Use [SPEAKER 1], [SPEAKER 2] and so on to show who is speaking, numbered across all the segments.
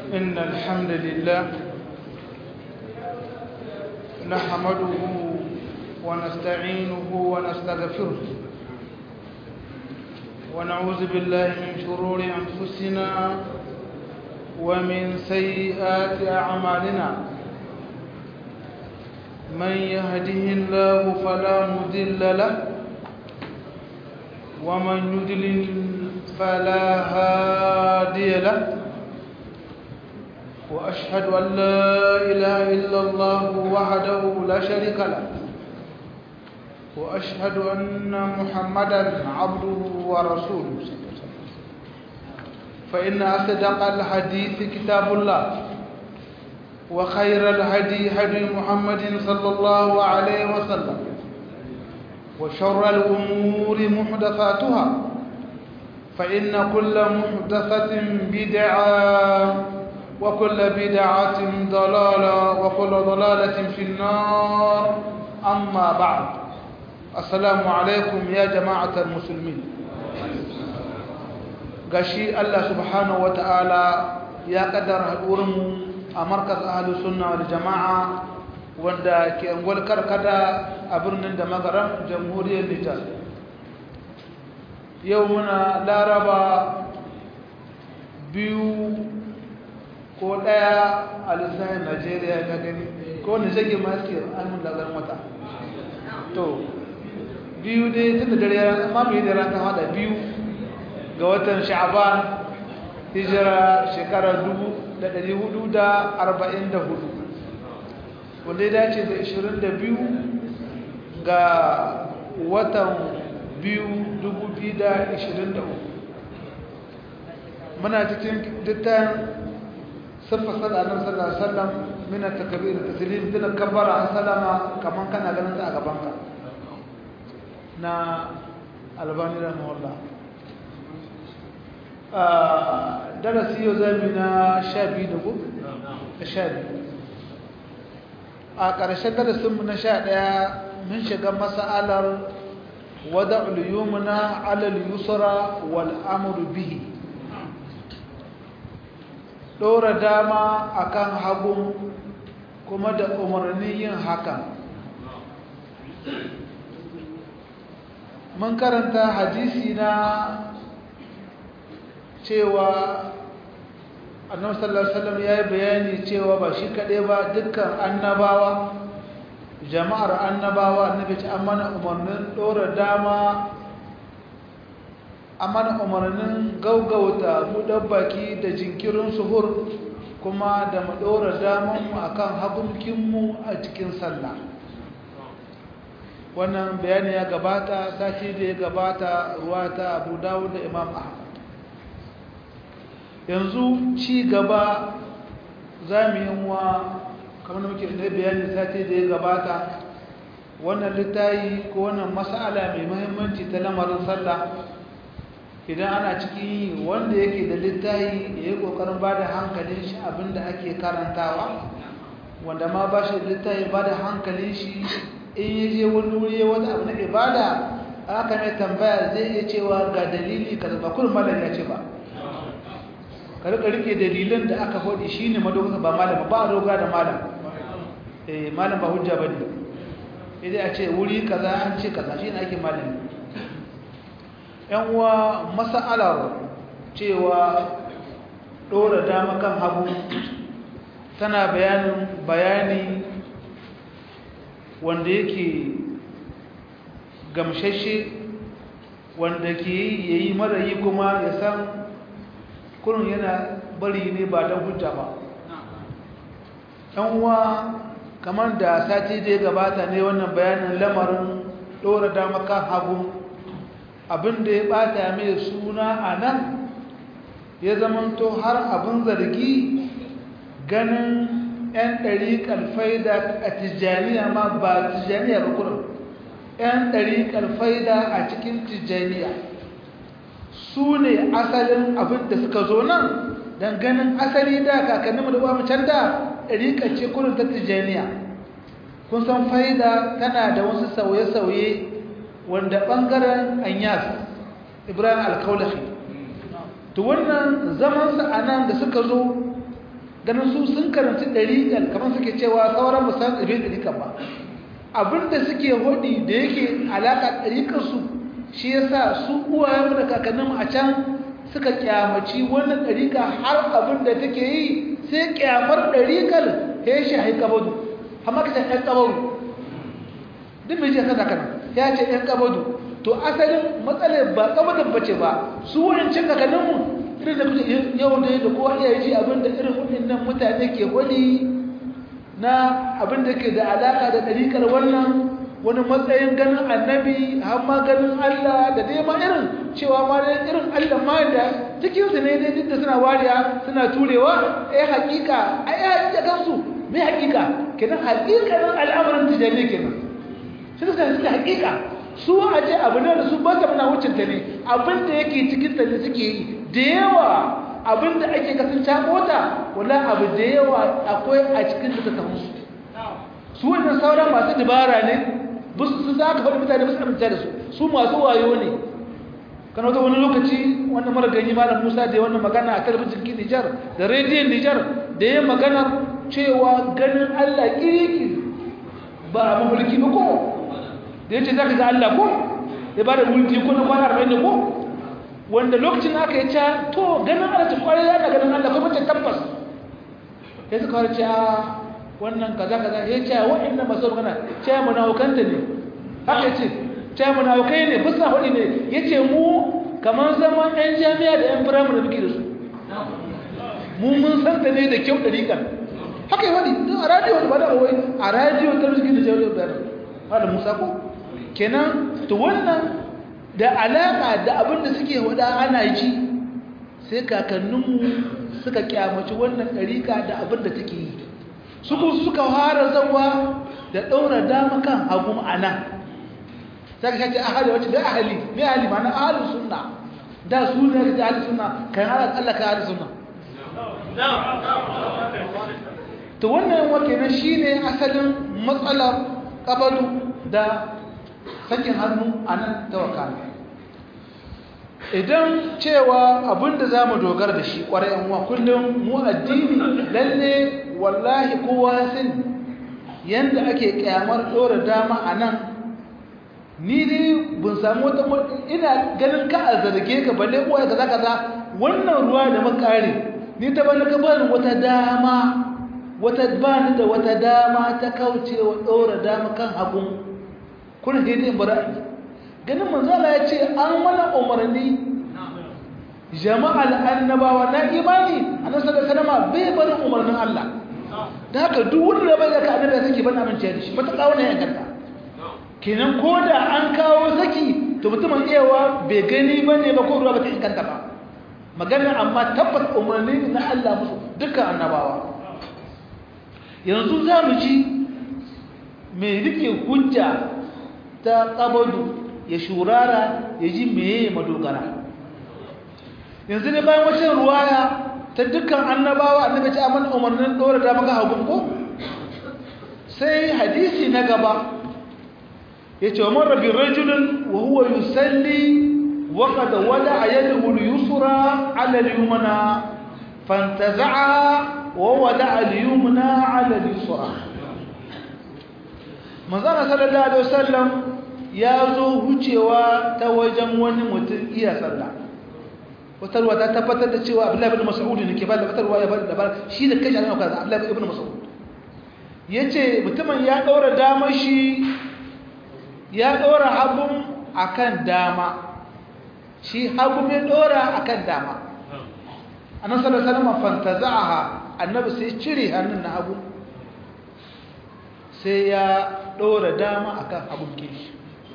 [SPEAKER 1] إن الحمد لله نحمده ونستعينه ونستغفره ونعوذ بالله من شرور أنفسنا ومن سيئات أعمالنا من يهده الله فلا مضل له ومن يضلل فلا هادي له وأشهد أن لا إله إلا الله وحده لا شريك له وأشهد أن محمدا عبده ورسوله فإن أصدق الحديث كتاب الله وخير الهدي هدي محمد صلى الله عليه وسلم وشر الأمور محدثاتها فإن كل محدثة بدعة وكل بدعة ضلالة وكل ضلالة في النار أما بعد السلام عليكم يا جماعة المسلمين gashi Allah subhanahu wata'ala ya kaddara haɗurinmu a markaz ahalus sunna wal jama'a wanda ke angol karkada a birnin da magaran jamhuriyar Nijar yau muna laraba biyu ko ɗaya a lissahin Najeriya na gani ko wani zage masu amin lagar wata to biyu dai tun da dare amma mai da ran ta hada biyu ga watan sha'aban hijira shekarar 1444 wanda ya dace da 22 ga watan biyu 2023 muna cikin dittan siffa sallallahu alaihi wasallam min at-takbir taslim din kabbara salama kaman kana ganin ta a gaban ka na albani rahimahullah darasi yau zami na sha biyu da gudu? sha biyu a ƙarshen darasinmu na sha ɗaya mun shiga masa'alar wada uliyumuna alal yusra wal amru bihi ɗora dama akan hagun kuma da umarnin yin hakan mun karanta hadisi na cewa annabi sallallahu alaihi wasallam yayi bayani cewa ba shi kade ba dukkan annabawa jama'ar annabawa annabi ce amana umarnin dora dama amana umarnin gaugauta buɗar baki da jinkirin suhur kuma da mu dora daman mu akan hagunkin mu a cikin sallah wannan bayani ya gabata sati da ya gabata ruwa ta Abu Dawud da Imam Ahmad yanzu ci gaba za mu yi wa kamar da muke da bayani sati da ya gabata wannan littayi ko wannan mas'ala mai muhimmanci ta lamarin sallah idan ana cikin wanda yake da littayi ya yi ƙoƙarin ba da hankalin shi abinda ake karantawa wanda ma ba shi da littayi ba da hankalin shi in ya je wani wuri wata abu na ibada aka mai tambaya zai iya cewa ga dalili ka zaba kullum malam ya ce ba ka rika rike dalilan da aka faɗi shine madogara ba malam ba dogara da malam eh malam ba hujja bane idan a ce wuri kaza an ce kaza shine ake malami yan uwa mas'alar cewa dora dama kan hagu tana bayanin bayani wanda yake gamshashe wanda ke yayi mara yi kuma ya san kurun yana bari ne ba don hujja ba ɗan uwa kamar da sati da ya gabata ne wannan bayanin lamarin ɗora dama kan hagu abinda ya ɓata mai suna a nan ya zamanto har abin zargi ganin 'yan ɗariƙar faida a tijjaniya ma ba tijjaniya ba kurin 'yan ɗariƙar faida a cikin tijjaniya su ne asalin abin da suka zo nan don ganin asali da kakanninmu da ba can da ɗariƙar ce kurin ta tijjaniya kun san faida tana da wasu sauye-sauye wanda ɓangaren anyas ibrahim alkaulafi to wannan zamansa a nan da suka zo ganin su sun karanci ɗariƙar kamar suke cewa sauran musamman ɗabe ɗariƙar ba abinda suke hudi da yake alaƙa ɗariƙarsu shi ya sa su uwayenmu da kakanninmu a can suka kyamaci wannan ɗariƙa har abin da take yi sai kyamar ɗariƙar ya shi haika kabadu amma ka ce ɗan kabaru duk mai ce sana kana ya ce ɗan kabadu to asalin matsalar ba kabadin bace ba su waɗancan kakanninmu irin da kuke yau da da kowa iya ji abin da irin waɗannan mutane ke wani na abin da ke da alaƙa da ɗariƙar wannan wani matsayin ganin annabi har ma ganin Allah da dai ma irin cewa ma dai irin Allah ma da cikin su ne dai duk da suna wariya suna turewa eh hakika ai hakika kansu me hakika kenan hakikanin al'amarin tijani kenan shi da sai da hakika su a ce abu ne da su ba ta muna wucin ta ne abin da yake cikin ta ne suke yi da yawa abin da ake kasan ta mota wala abu da yawa akwai a cikin da ta musu su wannan sauran masu dabara ne su za ka faɗi mutane musu amince da su su masu wayo ne kan wata wani lokaci wannan mara ganyi malam musa da wannan magana a talabijin ki nijar da rediyon nijar da ya magana cewa ganin allah kiriki ba a mahulki ba ko da ya ce za ka ga allah ko ya ba da mulki ko na kwana arba'in da ko wanda lokacin aka yi ca to ganin allah ta kwarai yana ganin allah kuma ce tabbas ya suka wani ca wannan kaza kaza ya ce wa'annan masu magana ce munafukanta ne haka ce ce munafukai ne bisa hudi ne yace mu kamar zaman ɗan jami'a da ɗan firamare muke da su mu mun san ta ne da kyau ɗariƙa haka yi wani a radiyo ba da wai a radiyo ta rikin da jami'a da malam musa ko kenan to wannan da alaƙa da abin da suke wada ana ji sai kakanninmu suka kyamaci wannan ɗariƙa da abin da take yi suku suka fara zawa da ɗaura dama kan hagu ma'ana sai ka shace ahali wacce da ahali mai ahali ma'ana ahalin sunna da su ne da ahalin sunna kan ala Allah ka ahalin sunna to wannan wake na shine asalin matsalar kabalu da sakin hannu a nan tawakkala idan cewa abinda za mu dogara da shi ƙwarai yan wa kullum mu addini lalle wallahi kowa sin yanda ake kyamar ɗora dama a nan ni dai bin samu wata ina ganin ka a zarge ka balle uwa kaza kaza wannan ruwa da makare ni ta bani ka bani wata dama wata bani da wata dama ta kaucewa ɗora dama kan hagun kun dai bara'i ganin manzala ya ce an mana umarni jama'al annabawa na imani annabi sallallahu alaihi wasallam bai barin umarnin Allah da haka duk wanda bai ga ka annabi saki ban amince da shi mata kawo ne ya ganta kenan koda an kawo saki to mutumin iyawa bai gani bane ba ko ruwa ba ta inganta ba magana amma tabbas umarni na Allah musu dukkan annabawa yanzu za mu ji mai rike hujja ta qabadu ya shurara ya ji meye madogara yanzu ne bayan wacce ruwaya ta dukkan annabawa annabi ce aman umarnin dora da maka hagun ko sai hadisi na gaba yace wa marra bi rajulin wa huwa yusalli wa qad wada'a yadahu al-yusra 'ala al-yumna fantaza'a wa wada'a al-yumna 'ala al-yusra manzana sallallahu alaihi wasallam ya zo hucewa ta wajen wani mutum iya sallah wata ruwa ta tabbatar da cewa abdullahi ibn mas'ud ne ke ba da wata ruwa ya bada dabar shi da kashi annabi kaza abdullahi ibn mas'ud yace mutumin ya daura dama shi ya daura hagun akan dama shi hagu mai daura akan dama annabi sallallahu alaihi wasallam fantaza'aha annabi sai cire hannun na hagu sai ya daura dama akan hagun kishi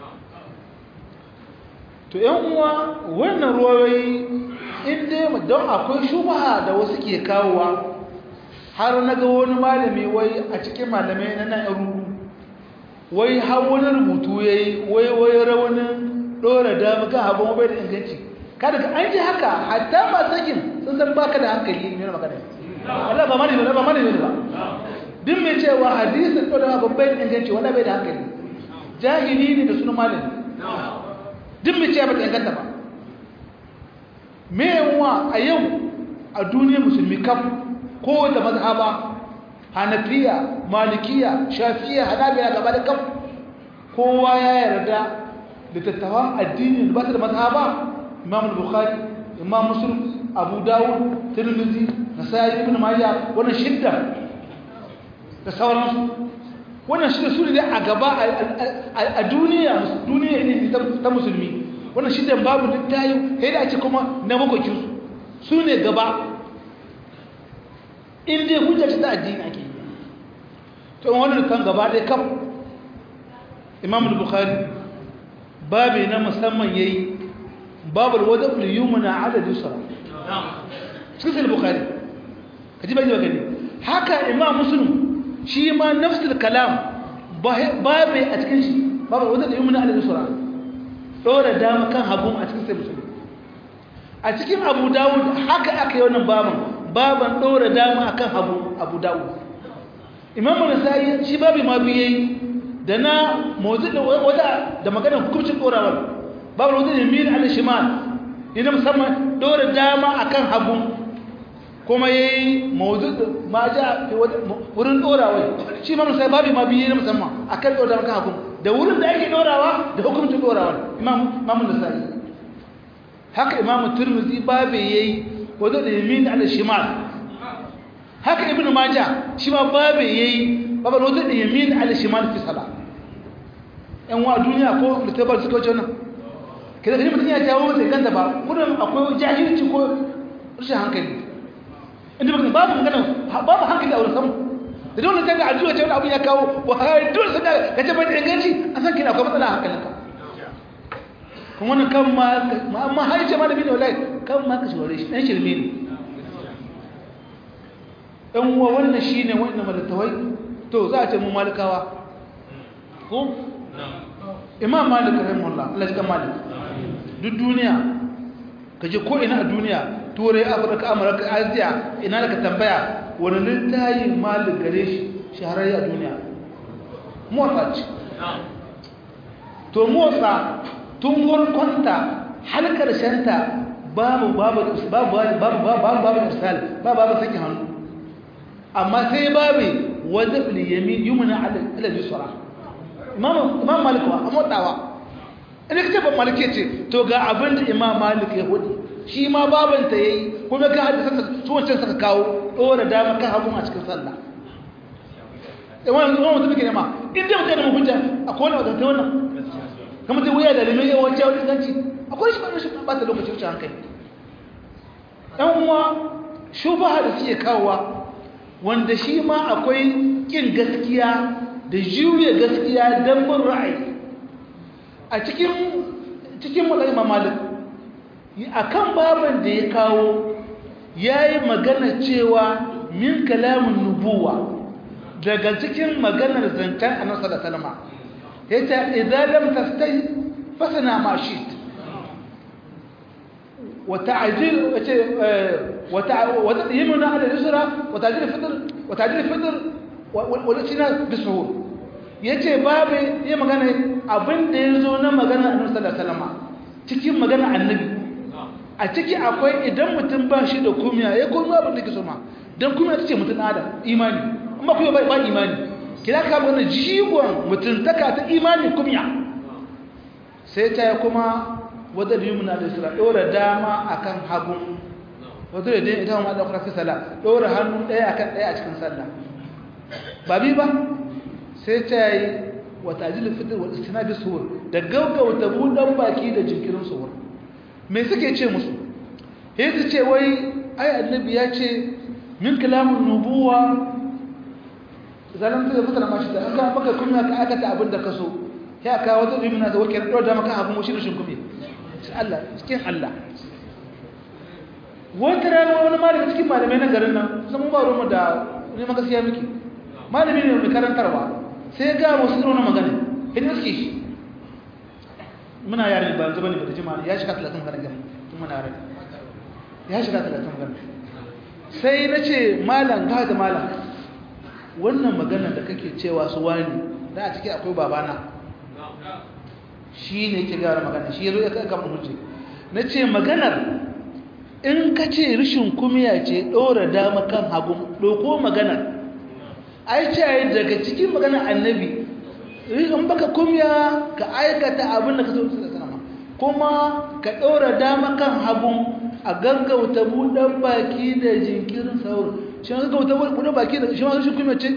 [SPEAKER 1] to yan uwa wannan ruwayoyi inda don akwai shubaha da wasu ke kawowa har na ga wani malami wai a cikin malamai na nan rubu wai har wani rubutu ya yi wai wai rawanin ɗora dama kan abin bai da inganci kada ka an ji haka hatta ba sakin sun san baka da hankali ne na magana Allah ba mani ba mani ne ba duk mai cewa hadisin ɗora abin bai da inganci wanda bai da hankali jahili ne da sunan malami duk mai cewa ba ta inganta ba me yawa a yau a duniya musulmi kam ko da mazhaba hanafiya malikiya shafiya hanabila gaba da kam kowa ya yarda littattafan addini da ba su da mazhaba imam bukhari imam muslim abu dawud tirmidhi nasai ibn majah wannan shidda da sauransu wannan shidda su ne a gaba a duniya duniya ne ta musulmi wannan shidda babu littayi sai da ake kuma na makokin su ne gaba in dai hujja ta addini ake to wannan kan gaba dai kam imam al-bukhari babu na musamman yayi babu al-wadab al-yumna ala al-yusra cikin al-bukhari kaji bai gani haka imam muslim shi ma nafsul kalam babu a cikin shi babu al-wadab al-yumna ala al-yusra dora dama kan hagu a cikin sai muslim a cikin abu dawud haka aka yi wannan baban baban dora dama akan hagu abu dawud imam an-nasa'i shi babu ma biyayi da na motsi da wata da maganar hukuncin dorawar babu wata ne mil al shimal ina musamman dora dama akan hagu kuma yayi motsi da ma ja wurin dorawar shi ma sai babu ma biye na musamman akan dora dama kan hagu da wurin da ake dorawa da hukuncin dorawar imam imam nasai haka imam tirmidhi babu yayi wata da mil al shimal haka ibnu majah shi ma babu yayi babu wata da yamin ala shimal fi sala yan wa duniya ko litabar suka wuce wannan kada kaji mutum ya jawo sai ganta ba gudun akwai jahilci ko rashin hankali inda baka babu magana babu hankali a wurin samu da dole ta ga addu'a ce wani abu ya kawo wa har dole sai ka ce bai da inganci an san kina akwai matsala a hankalinka kuma wannan kan ma amma har ce malami ne wallahi kan ma ka shaware shi dan shirme ne ɗan uwa wannan shine wannan malattawai to za a ce mu malikawa ko imam malik rahimahullah Allah ya malik duk duniya kaje ko ina a duniya turai afirka amurka asiya ina da ka tambaya wani littayi malik gare shi shahararri a duniya motsa ce to motsa tun warkonta har karshenta babu babu babu babu babu babu irsal babu babu sakin hannu amma sai babu wadda yamin yumna ala yusra imam imam malik wa amodawa idan kace ban malike ce to ga abin da imam malik ya hudi shi ma baban ta yayi kuma ga hadisan su wancan suka kawo dora dama kan hagu a cikin sallah eh wannan wannan mutum ke ma in dai mutum da hujja akwai wani wadanta wannan kamar dai wuya da limai yawan jawo inganci akwai shi ba shi ba ta lokaci wuce hankali dan uwa shubaha da suke kawowa wanda shi ma akwai kin gaskiya da juya gaskiya don bin ra'ayi a cikin cikin mulai malik a kan babin da ya kawo ya yi magana cewa min kalamun nubuwa daga cikin maganar zancen a nasa da salama ya ce idalam tastai fasana mashit وتعجيل وتقييمنا على اليسرى وتعجيل الفطر وتعجيل الفطر والاجتناب بالسهول yace babu ya magana abin da yazo na magana annabi sallallahu alaihi wasallam cikin magana annabi a ciki akwai idan mutum ba shi da kumiya ya kuma abin da ke so ma dan kumiya tace mutum adam imani amma kuma ba imani kira ka magana jigon mutum taka ta imani kumiya sai ta kuma wadda da yumna da isra dora dama akan hagu wadda da dai ita ma da kuma sala dora hannu daya akan daya a cikin sallah ba bi ba sai ta yi wa tajil fitr wal istinab suhur da gaggauta budan baki da jinkirin suhur me suke ce musu sai su ce wai ai annabi ya ce min kalamun nubuwa zalan ta fitara mashi da an ga maka kuma ka aka ta abin da ka so ya ka wata yumna da wake dora dama kan abin mushi rashin kuma Allah cikin Allah wata rana wani malami cikin malamai na garin nan sun ba rumu da ne maka siya miki malami ne mai karantarwa sai ya ga wasu irin magana in iske shi muna yare ba zuba ne ba da jima'a ya shiga 30 magana gani tun muna yare ya shiga 30 magana sai na ce malam ga da malam wannan magana da kake cewa su wani da a ciki akwai babana shi ne ke gara magana shi ya zo ya kaka mun hujje na ce maganar in ka ce rishin kumiya ce ɗora dama kan hagu ɗauko magana ai ce daga cikin magana annabi in baka kumiya ka aikata abin da ka so da sanama kuma ka ɗora dama kan hagu a gaggauta buɗan baki da jinkirin saur shi ma gaggauta buɗan baki da shi ma rishin kumiya ce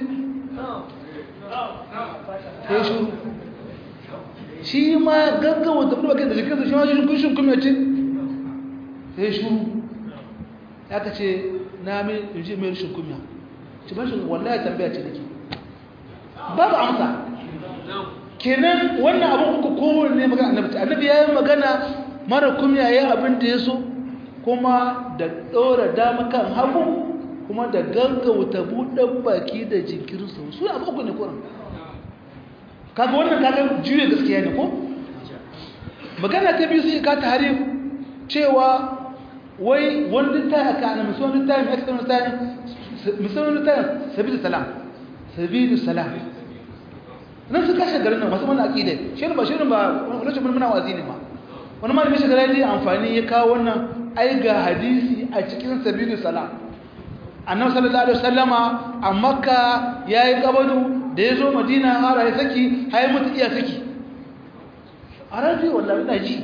[SPEAKER 1] ya shuru shi ma gaggauta buɗan baki da jinkirin shi ma rishin kumiya ce ya shuru ya ka ce na mai inji mai rishin kumiya ci ban shi wallahi tambaya ce nake babu amsa kenan wannan abin uku kowanne magana annabi annabi ya yi magana mara kumiya ya abin da ya so kuma da ɗora dama kan hagu kuma da gaggauta buɗan baki da jinkirin sau su abu uku ne kuran kaga wannan kaga juya gaskiya ne ko magana ta biyu sai ka tarif cewa wai wani littafi aka ana musamman littafi mai external littafi musamman littafi sabidu salam sabidu salam nan su kashe garin nan masu mana aƙida shi ba shi ba wani lokacin muna wazi ne ma wani malamin shi garin amfani ya kawo wannan ai ga hadisi a cikin sabidu salam annabi sallallahu alaihi wasallama a makka yayi kabadu da ya zo madina har ya saki har mutu iya saki a rafi wallahi ina ji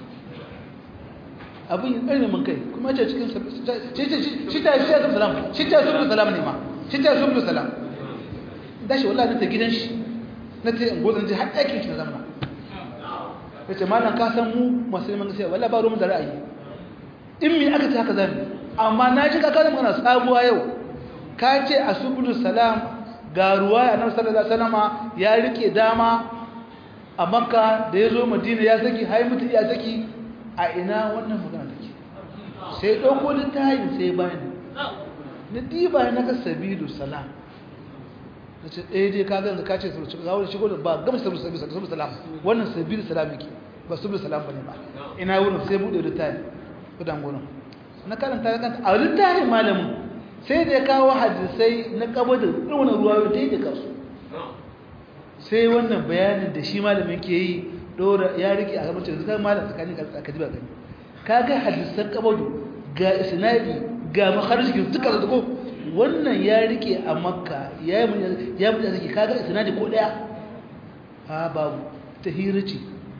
[SPEAKER 1] abin yin ɗari mun kai kuma ce cikin shi ta shi ta subdu salam shi ta subdu salam ne ma shi ta subdu salam da shi wallahi ta gidan shi na ta yin gozan ji har ɗakin shi na zamana ya ce malam ka san mu masu neman gaskiya wallahi ba ruwan da ra'ayi in mi aka ce haka zami amma na ji kaka magana sabuwa yau ka ce a subdu salam ga ruwa ya nan sallallahu alaihi wasallama ya rike dama a makka da ya zo madina ya saki hai mutu ya saki a ina wannan magana take sai ɗauko littafin sai bani na diba na ga sabilu salam na ce ɗaya dai ka ganga ka ce su ga wani shigo da ba gama sabilu sabilu salam wannan sabilu salam yake ba sabilu salam bane ba ina wurin sai buɗe littafin kudan gurin na karanta ya kanta a littafin malamin sai da ya kawo hadisai na kaba da irin ruwa ta yi da kasu sai wannan bayanin da shi malamin ke yi dora ya rike a gaban cikin malam tsakanin ka ji ba gani ka ga hadisan kabadu ga isnadi ga makharijin duka da ko wannan ya rike a makka ya yi ya bude zaki ka ga isnadi ko daya a babu ta hirace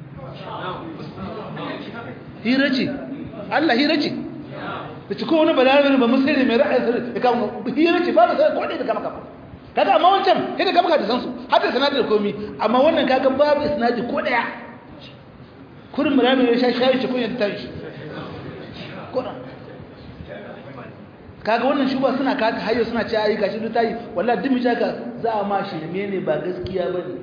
[SPEAKER 1] hirace Allah hirace da ci ko wani balarabe ba musulmi mai ra'ayi sai ya kama hirace ba da sai ko dai da kama kama kaga amma wancan sai da gaba ka san su har da sanadi da komi amma wannan kaga babu isnadi ko daya kurin murabi ya sha shayi shi kunya ta shi kuran kaga wannan shuba suna kata hayyo suna ci ayi gashi duk tayi wallahi dimi shaka za a ma shi ne ne ba gaskiya bane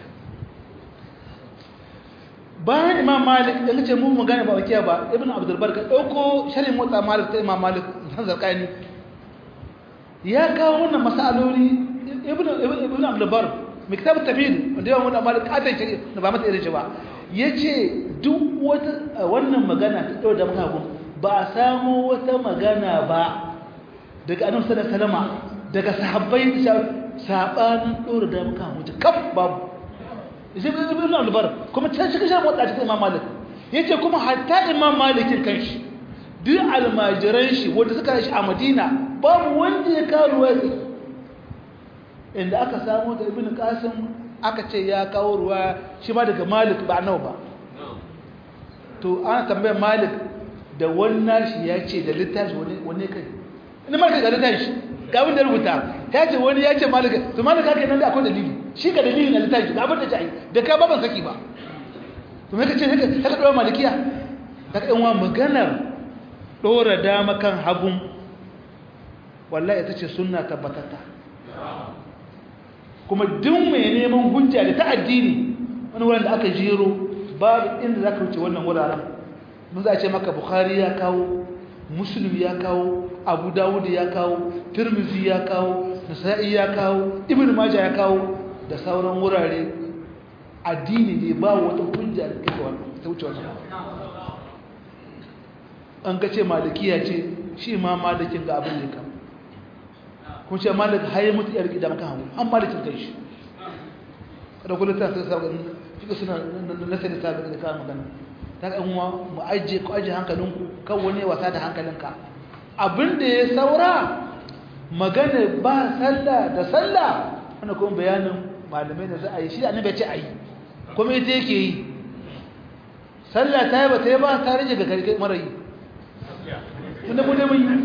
[SPEAKER 1] bayan imam malik da kace mu magana ba wakiya ba ibn abdul bar ka dauko sharhin motsa malik ta imam malik san zarqani ya kawo wannan masaloli ibn ibn abdul bar miktab tafid wanda yawan wannan malik katan shari'a da ba masa irin shi ba yace duk wata wannan magana ta dau da maka ba a samu wata magana ba daga annabi sallallahu alaihi wasallam daga sahabbai sabanin dora da maka mutu kaf babu ibn abdul bar kuma can shi kashe motsa cikin imam malik yace kuma hatta imam malikin kanshi duk almajiran shi wanda suka shi a madina babu wanda ya kawo ruwa inda aka samu da ibn qasim aka ce ya kawo ruwa shi ma daga malik ba nawa ba to ana tambayar malik da wannan shi ya ce da littafi wani kai ina malik da littafi ga abin da rubuta ya ce wani ya ce malik to malik haka nan da akwai dalili shi ga dalili na littafi ga abin da ta yi da ka ba ban saki ba to me kace haka haka dawo malikiya daga yan wa maganar dora dama kan hagun wallahi ita ce sunna tabbatata kuma duk mai neman hujja da ta addini wani wurin da aka jero babu inda za ka wuce wannan wuraren mun za a ce maka bukhari ya kawo muslim ya kawo abu dawud ya kawo tirmizi ya kawo nasa'i ya kawo ibn majah ya kawo da sauran wurare addini ne ba wata hujja da kai wannan ta wuce wannan an ga ce malikiya ce shi ma malikin ga abin da ya kun ce malik haye mutu yar gida maka hawo an malikin kai shi da kullu ta sai sabon fika suna nasari ta da kawo magana daga in mu ajiye ku ajiye hankalinku kan wani wasa da hankalinka abinda ya saura magana ba sallah da sallah wanda kuma bayanin malamai da za a yi shi annabi ya ce a yi kuma ita yake yi sallah ta yi ba ta yi ba ta rage ga karkar mara yi tunda mu ne mun yi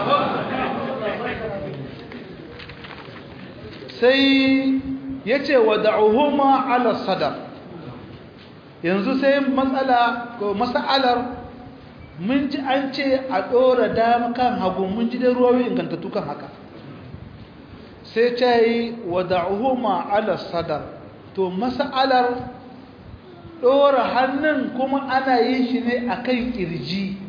[SPEAKER 1] sai ya ce wa da'uhuma ala sadar yanzu sai matsala ko mas'alar mun ji an ce a ɗora dama kan hagu mun ji da ruwawi ingantattu kan haka sai ta yi wa da'uhuma ala sadar to mas'alar ɗora hannun kuma ana yin shi ne a kan ƙirji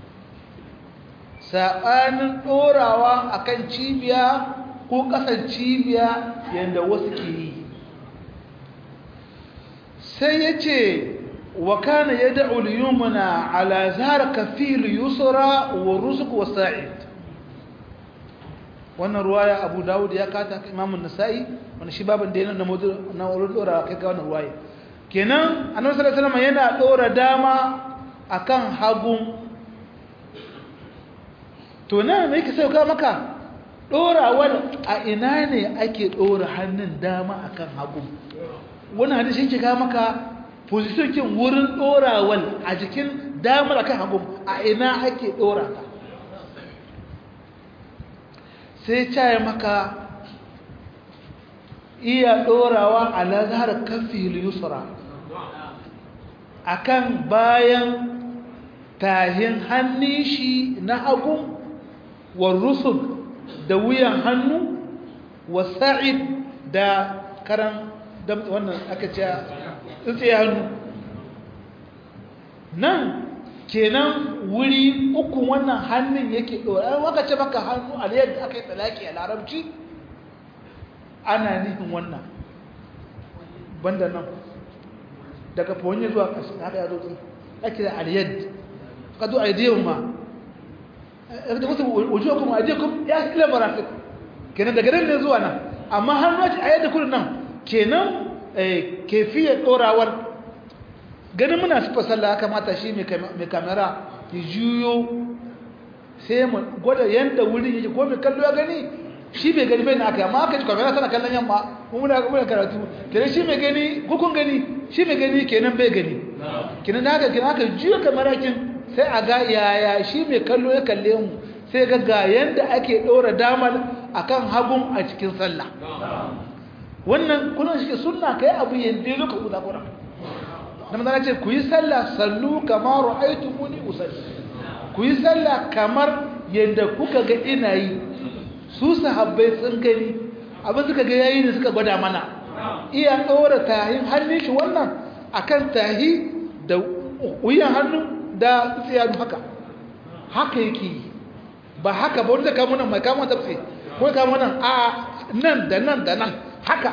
[SPEAKER 1] saɓanin ɗorawa a kan cibiya ko ƙasan cibiya yadda wasu ke yi sai ya ce wa kana ya da'ul yumna ala zahar kafil yusra wa rusuk wa sa'id wannan ruwaya abu dawud ya kata imamun nasa'i wani shi babin da yana na mudu na wurin ɗora kai ga wannan ruwaya kenan annabi sallallahu alaihi wasallam yana ɗora dama akan hagun to nan me yake sauka maka ɗorawar a ina ne ake ɗora hannun dama akan hagu wani hadisi yake ga maka positionkin wurin ɗorawar a jikin damar akan hagu a ina ake ɗora ta sai caye maka iya ɗorawa a lazar kafin yusra akan bayan tahin hannun shi na hagu wa rusul da wuyan hannu wa sa'id da karan wannan aka ce tsaye hannu nan kenan wuri uku wannan hannun yake ɗora an waka ce maka hannu a yadda aka yi tsalaki a larabci ana nufin wannan banda nan daga fawon zuwa ƙasa haka ya zo ake da aliyad ka zo aidiyan ma wujuhakum aydiyakum ya ila marafiq kenan daga nan ne zuwa nan amma hannu a yadda kullun nan kenan eh kefiyar dorawar ganin muna sifa sallah kamata shi mai kamera ya juyo sai mu gwada yanda wurin yake ko mai kallo ya gani shi bai gani bai na aka amma aka ji kamera tana kallon yamma muna muna karatu kenan shi mai gani hukun gani shi mai gani kenan bai gani kenan haka kenan aka juyo kamera kin sai a ga yaya shi mai kallo ya kalle mu sai ga ga yanda ake ɗora damar akan hagun a cikin sallah wannan kullum shi sunna kai abu yanda loka uza kura da manzana ce ku yi sallah sallu kamar ra'aytu muni usalli ku yi sallah kamar yanda kuka ga ina yi su sahabbai sun gani abin suka ga yayi ne suka gwada mana iya ɗora tahin hannun shi wannan akan tahi da wuyan hannu da tsiyanu haka haka yake ba haka ba wanda kamo nan mai kamo tafsi ko kamo nan a nan da nan da nan haka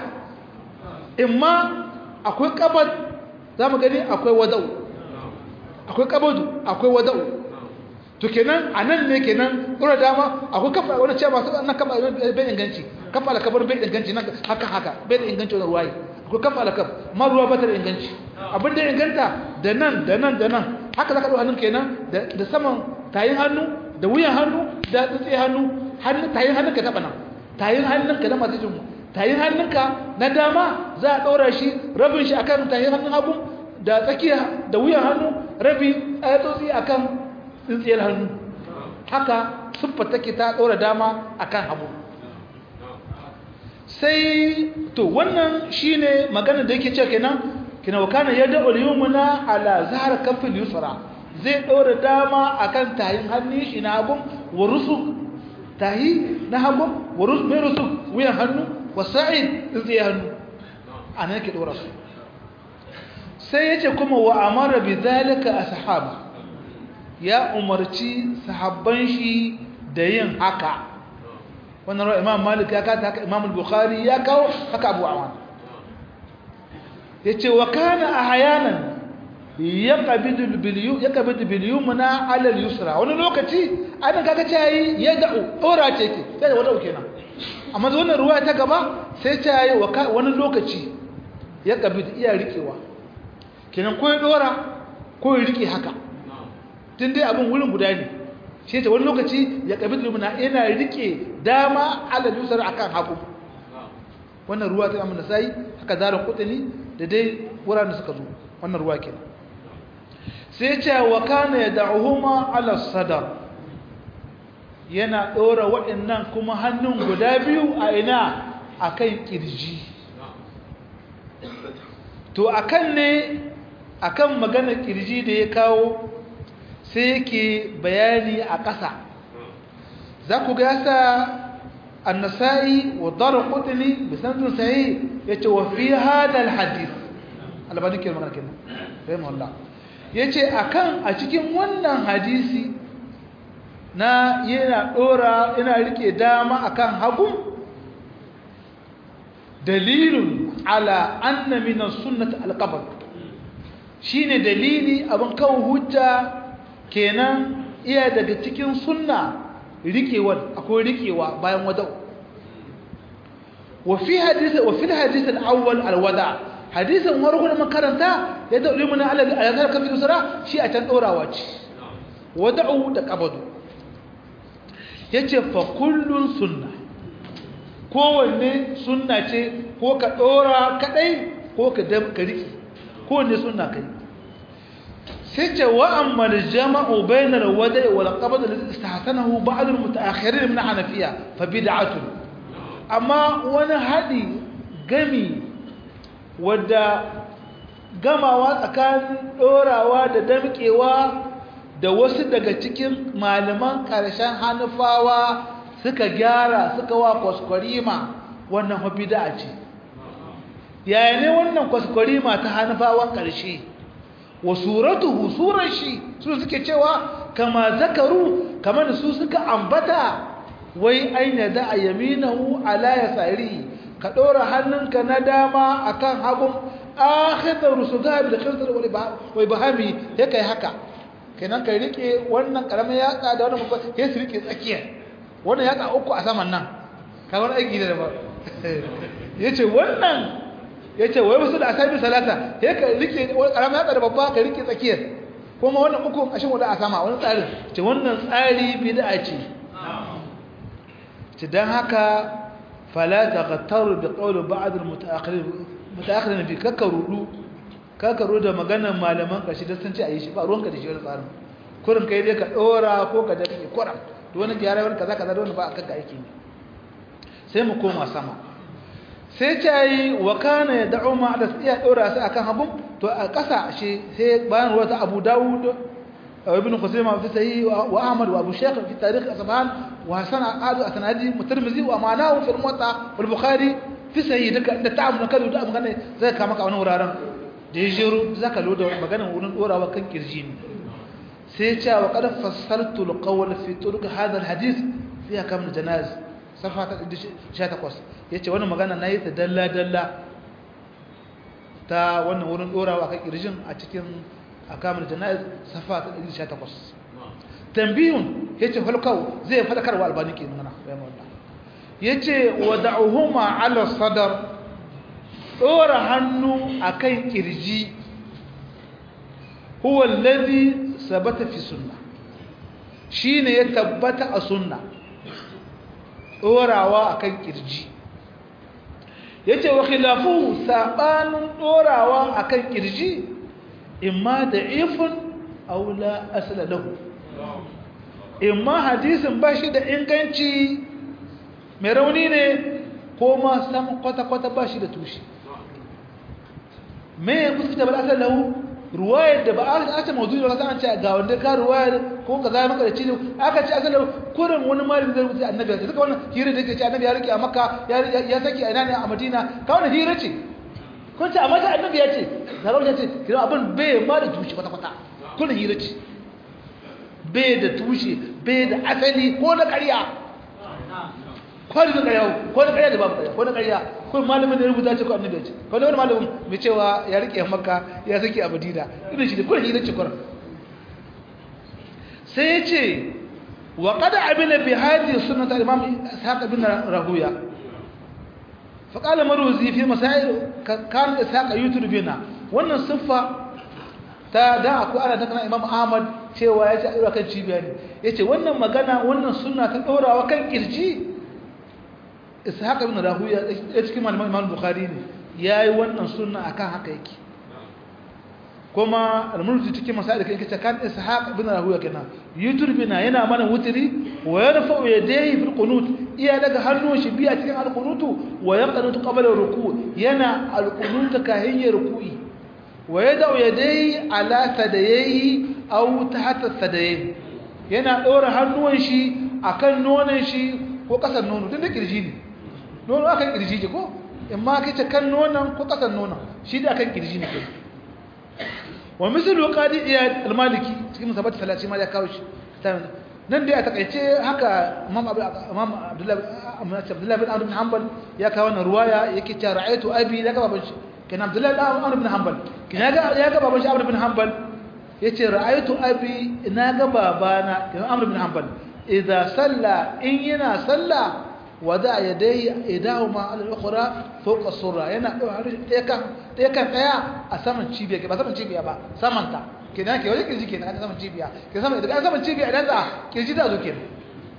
[SPEAKER 1] imma akwai kabar za mu gani akwai wadau akwai kabadu akwai wadau to kenan a nan ne kenan ɗora dama akwai kafa wani ce masu na kafa bai inganci kafa alakabar bai inganci nan haka haka bai da inganci wani ruwaye akwai kafa alakab ma ruwa ba ta da inganci abin da inganta da nan da nan da nan haka za ka ɗau hannun kenan da saman tayin hannu da wuyan hannu da tsitse hannu hannun tayin hannun ka taɓa nan tayin hannun ka na masu jinmu tayin hannun ka na dama za a ɗora shi rabin shi akan tayin hannun hagu da tsakiya da wuyan hannu rabi a tsotsi akan tsintsiyar hannu haka siffa take ta ɗora dama akan hagu sai to wannan shine magana da yake cewa kenan kina wakana yadda al-yumna ala zahar kafil yusra zai dora dama akan tayin hannun shi na hagun wa rusuk tahi na hagun wa rusuk mai rusuk wuyan hannu wa sa'id zai hannu anan yake dora su sai yace kuma wa amara bi zalika ashab ya umarci sahabban shi da yin haka wannan rawar imam malik ya kata haka imam bukhari ya kawo haka abu awan ya ce wa kana a hayanan ya ƙabidu biliyu muna alal yusra wani lokaci ana kaga ce yi ya da'u ɗora ce ke sai da wadau kenan amma da wannan ruwa ta gaba sai ce yi wani lokaci ya ƙabidu iya riƙewa kenan ko ya ɗora ko ya rike haka tun dai abin wurin guda ne shi ta wani lokaci ya kabi lumina yana rike dama ala yusar akan hagu wannan ruwa ta amma sai haka zarin kutani da dai wuraren suka zo wannan ruwa kenan sai ce wa kana yad'uhuma ala sadar yana dora waɗannan kuma hannun guda biyu a ina akan kirji to akan ne akan magana kirji da ya kawo sai yake bayani a ƙasa za ku gasa annasai wa dara kudini bisantin sahi ya ce wa fi hadal hadis albanin ke magana kenan rahimahullah ya ce a kan a cikin wannan hadisi na yana ɗora yana rike dama akan hagu dalilun ala anna minan sunnat alqabr shine dalili abin kawo hujja kenan iya daga cikin sunna rikewar akwai rikewa bayan wada wa fi hadisi wa fil hadisi al-awwal al-wada hadisin warko da makaranta ya da ulimu na alaga ayatar kafin usra shi a can dorawa ce wada'u da qabadu yace fa kullun sunna kowanne sunna ce ko ka dora kadai ko ka ka riki kowanne sunna kai sai ce wa amma jama'u bainar wada'i wal qabd alladhi istahsanahu ba'd al mutaakhirin min hanafiya fa bid'atun amma wani hadi gami wadda gamawa tsakanin dorawa da damkewa da wasu daga cikin malaman ƙarshen hanufawa suka gyara suka wa kwaskwarima wannan fa bid'a ce yaya ne wannan kwaskwarima ta hanufawan ƙarshe wa suratuhu surar shi su suke cewa kama zakaru kamar su suka ambata wai aina da a yaminahu ala yasari ka ɗora hannunka na dama akan hagun akhidar rusuga bil khinsar wal bahami ya kai haka kenan kai rike wannan karamin yatsa da wannan babban sai su rike tsakiyar wannan yatsa uku a saman nan kamar aiki da ba yace wannan yace wai wasu da asabi salata sai ka rike karamin yatsa da babba ka rike tsakiyar kuma wannan uku a shin wanda a sama wani tsarin ce wannan tsari bid'a ce ce dan haka fala taqtaru bi qawli ba'd al mutaakhirin mutaakhirin bi kakarudu kakaru da maganar malaman kashi da sun ce ayi shi ba ruwanka da shi wani tsarin kurin kai dai ka dora ko ka dake kuran to wani gyara wani kaza kaza da wani ba a kanka aiki ne sai mu koma sama sai ce yi wa kana ya da'u ma da iya dora su akan habun to a ƙasa shi sai bayan ruwa ta Abu Dawud ibn Khuzaimah fi sahih wa Ahmad wa Abu Shaykh fi tarikh Asban wa Hasan Adu Asnadi Mutirmizi wa ma'anahu fi al-Muwatta wal Bukhari fi sahih duka da ta'amuna kalu da magana zai kama ka wani wuraren da ya jero zaka loda maganar wurin dorawa kan kirji ne sai ce wa qad fassaltu al-qawl fi turuq hadha al-hadith fi akam al-janaz safa ta 18 yace wannan magana nayi ta dalla dalla ta wannan wurin dorawa kan kirjin a cikin akam al-janaz safa ta 18 tambihun yace falkau zai fadakarwa albani ke magana bayan wannan yace wada'uhuma ala sadar dora hannu akan kirji huwa alladhi sabata fi sunna shine ya tabbata a sunna dorawa akan kirji yace wa khilafu sabanin dorawa akan kirji imma da'ifun aw la asla lahu imma hadisin bashi da inganci mai rauni ne ko ma sam kwata-kwata bashi da tushe me ya kusa da bala'asar lahu ruwayar da ba a ce mawuzi da kasan ce ga wanda ka ruwayar ko ka zai maka da cizo aka ce asali kurin wani malami zai rubuta annabi ya suka wannan hira da yake ce annabi ya rike a makka ya saki a ina ne a madina ka wannan hira ce kun ce amma ta annabi ya ce zarar ya ce kira abin bai ma da tushe kwata kwata kun hira ce bai da tushe bai da asali ko na ƙarya ko da ƙarya ko da ƙarya da babu ƙarya ko da ƙarya ko malamin da ya rubuta ce ko annabi ce ko da wani malamin mai cewa ya rike makka ya saki a madina irin shi da kullum hira ce kullum sai ya ce wa qad amila bi hadhihi sunnat al-imam ishaq bin rahuya fa qala maruzi fi masail kan ishaq yutur bina wannan siffa ta da akwai ana ta kana imam ahmad cewa ya ce a ɗora kan cibiya ne ya ce wannan magana wannan suna ta ɗorawa kan ƙirji ishaq ibn rahuya ya cikin malaman imam bukhari ne ya yi wannan suna akan haka yake kuma al-mulki cikin masail kan kace kan ishaq ibn rahuya kenan yuturbina yana mana wutiri wa yarfa'u yadayhi fil qunut iya daga hannun shi biya cikin al-qunutu wa yaqnutu qabla ruku yana al-qunut kahin ya ruku'i wa yada'u yadayhi ala sadayhi aw tahta sadayhi yana dora hannun shi akan nonon shi ko kasan nono tun da kirji ne nono akan kirji ce ko amma kace kan nonon ko kasan nonon shi da akan kirji ne kai wa misalu qadi iyad al-maliki cikin musabat 30 ma ya kawo shi nan dai a takaice haka imam imam abdullahi abdullahi bin amr bin hanbal ya kawo wannan ruwaya yake cewa ra'aytu abi daga baban shi kana abdullahi bin amr bin hanbal kana ga ya ga baban shi amr bin hanbal yace ra'aytu abi ina ga babana kana amr bin hanbal idza salla in yana salla wada yadayhi idahuma ala al-ukhra fawqa as-surra yana ɗaya kan ɗaya kan ɗaya a saman cibiya ba saman cibiya ba saman ta kenan ke wajen kirji kenan saman cibiya ke saman idan saman cibiya idan za kirji da zo kenan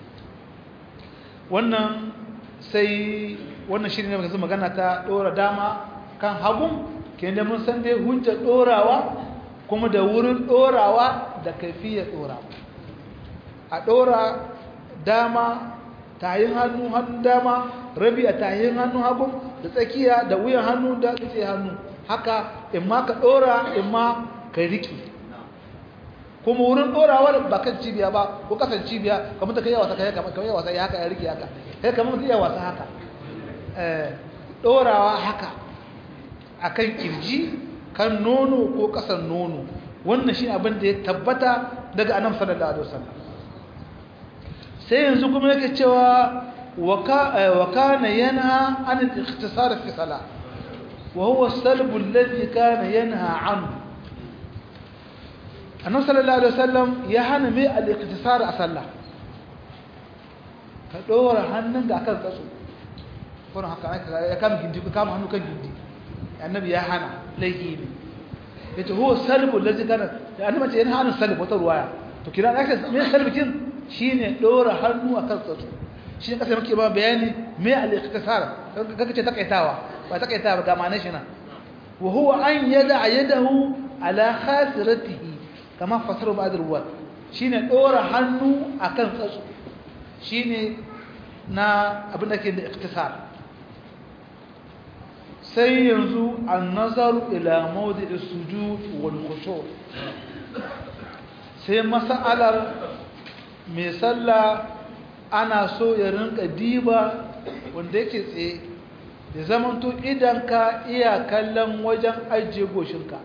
[SPEAKER 1] wannan sai wannan shirin ne muka magana ta dora dama kan hagun kenan mun san dai hujja dorawa kuma da wurin dorawa da kaifiyar dorawa a dora dama tayin hannu hannun dama rabi a tayin hannun hagu da tsakiya da wuyan hannu da tsaye hannu haka in ma ka dora in ma ka riki kuma wurin dorawar ba kan cibiya ba ko kasan cibiya kamar ta kai wasa kai kamar kai wasa ya haka ya riki haka kai kamar ta iya wasa haka eh dorawa haka akan kirji kan nono ko kasan nono wannan shi abin da ya tabbata daga annabi sallallahu alaihi wasallam sai yanzu kuma yake cewa wa kana yanha an al-ikhtisar fi salah wa huwa as-salb alladhi kana yanha anhu annabi sallallahu alaihi wasallam ya hana mai al-ikhtisar a sallah ka dora hannun da akan kaso ko haka ya kama gindi ka kama hannu kan gindi annabi ya hana laifi ne yace huwa as-salb alladhi kana annabi ce yanha an salb wata ruwaya to kira aka me salbikin shine dora hannu akan tsatsu shi ne kasa muke ba bayani me al-ikhtisar kaga ce takaitawa ba takaitawa ga ma'anar shi na wa huwa an yada yadahu ala khasiratihi kama fasaru ba'd ruwat shine dora hannu akan tsatsu shine na abin da ke da ikhtisar sai yanzu an-nazaru ila mawdi'is sujud wal khushu' sai mas'alar mai sallah ana so ya rinka diba wanda yake tsaye ya zamanto idan ka iya kallon wajen ajiye goshinka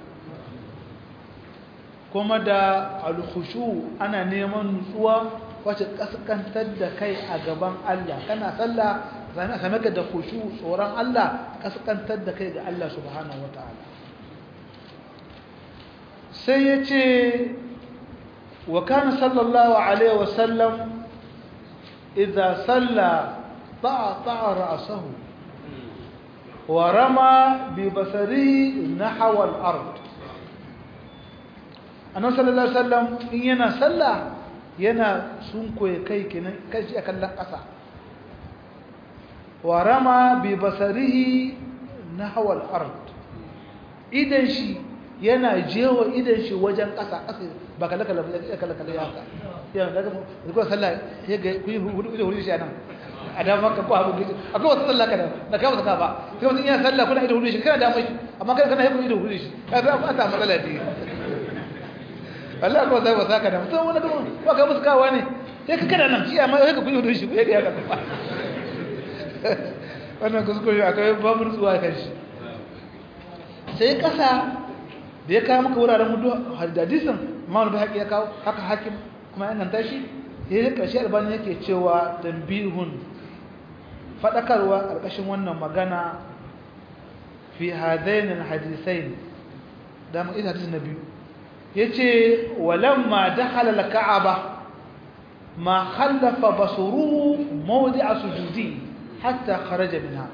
[SPEAKER 1] kuma da alkhushu ana neman nutsuwa wacce kaskantar da kai a gaban Allah kana sallah zama same ka da khushu tsoron Allah kaskantar da kai ga Allah subhanahu wataala sai ya ce وكان صلى الله عليه وسلم إذا صلى طعطع رأسه ورمى ببصره نحو الأرض أنه صلى الله عليه وسلم إن ينا صلى ينا سنكو يكي كي أكلا قصى ورمى ببصره نحو الأرض إذن شي yana jewa idan shi wajen ƙasa ƙasa ba kala kala ya kala kala ya haka ya daga ko sallah ya ga ku yi hudu da hudu shi anan a da maka ko abu gizo akwai wata sallah kana da ka wata ba sai mutum ya sallah kuna ido hudu shi kana da mai amma kana kana yi ido hudu shi ka ga ba ta matsala ce Allah ko sai ba saka da mutum wani kuma ba ka musu kawa ne sai ka kada nan shi amma sai ka kuyi hudu shi ya ga ya ka wannan kuskure akwai babu nutsuwa kan shi sai kasa da ya kawo maka wuraren mudu hadisin imam al-bahaqi ya kawo haka hakim kuma yan nan tashi ya yi karshe albani yake cewa tanbihun fadakarwa karkashin wannan magana fi hadain al-hadisain da mu ida hadisin nabi yace walamma dakhala al-ka'aba ma khallafa basuruhu mawdi'a sujudi hatta kharaja minha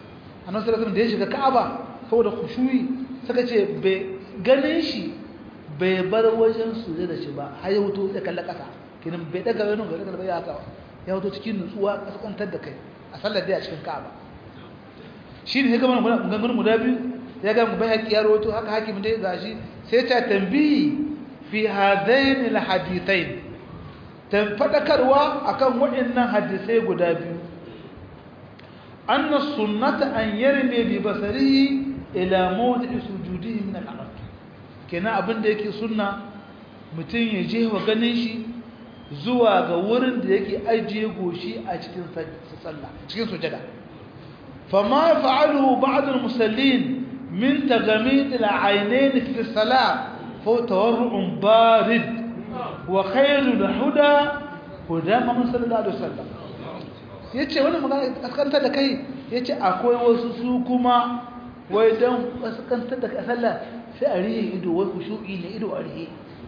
[SPEAKER 1] annabi sallallahu alaihi wasallam da ya shiga ka'aba saboda khushu'i suka ce bai ganin shi bai bar wajen suje da shi ba har ya wuto ya kalla kasa kinan bai daga wani ga daga ya haka ya wuto cikin nutsuwa kaskantar da kai a sallar dai a cikin Ka'aba shi ne ga mun gangan mu da biyu ya ga mu bai ya rawato haka hakim dai gashi sai ta tambayi fi hadain alhadithain tan fadakarwa akan waɗannan hadisai guda biyu anna sunnata an yarmi bi basarihi ila mawdi'i sujudihi min al-ard kenan abin da yake sunna mutum ya je wa ganin shi zuwa ga wurin da yake ajiye goshi a cikin sallah cikin sujada fama fa'aluhu ba'd al-musallin min tagamid al-aynayn fi as-salah fa tawarru'un barid wa khayru al-huda huda Muhammad sallallahu alaihi wasallam yace wannan magana kaskantar da kai yace akwai wasu su kuma wai dan kaskantar da sallah sai a rihe ido wai kushu'i ne ido a rihe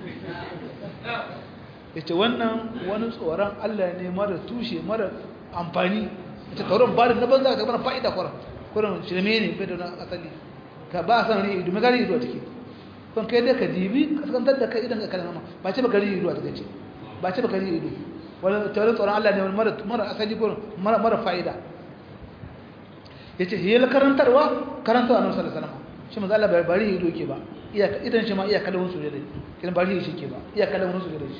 [SPEAKER 1] ya ce wannan wani tsoron Allah ne mara tushe mara amfani ita tauron ba da na banza ga mana fa'ida kwarar kwarar shirme ne bai da na asali ka ba a san rihe ido mai gari ido a ciki kun kai dai ka dibi kaskantar da kai idan ka kalama ba ce ba gari ido a ciki ba ce ba gari ido wani tauron tsoron Allah ne mara asali kwarar mara fa'ida ya ce hiyar karantarwa karantarwa na wasu salama shi maza Allah bari ido ke ba idan shi ma iya kalawun su da kin bari shi ke ba iya kalawun su da shi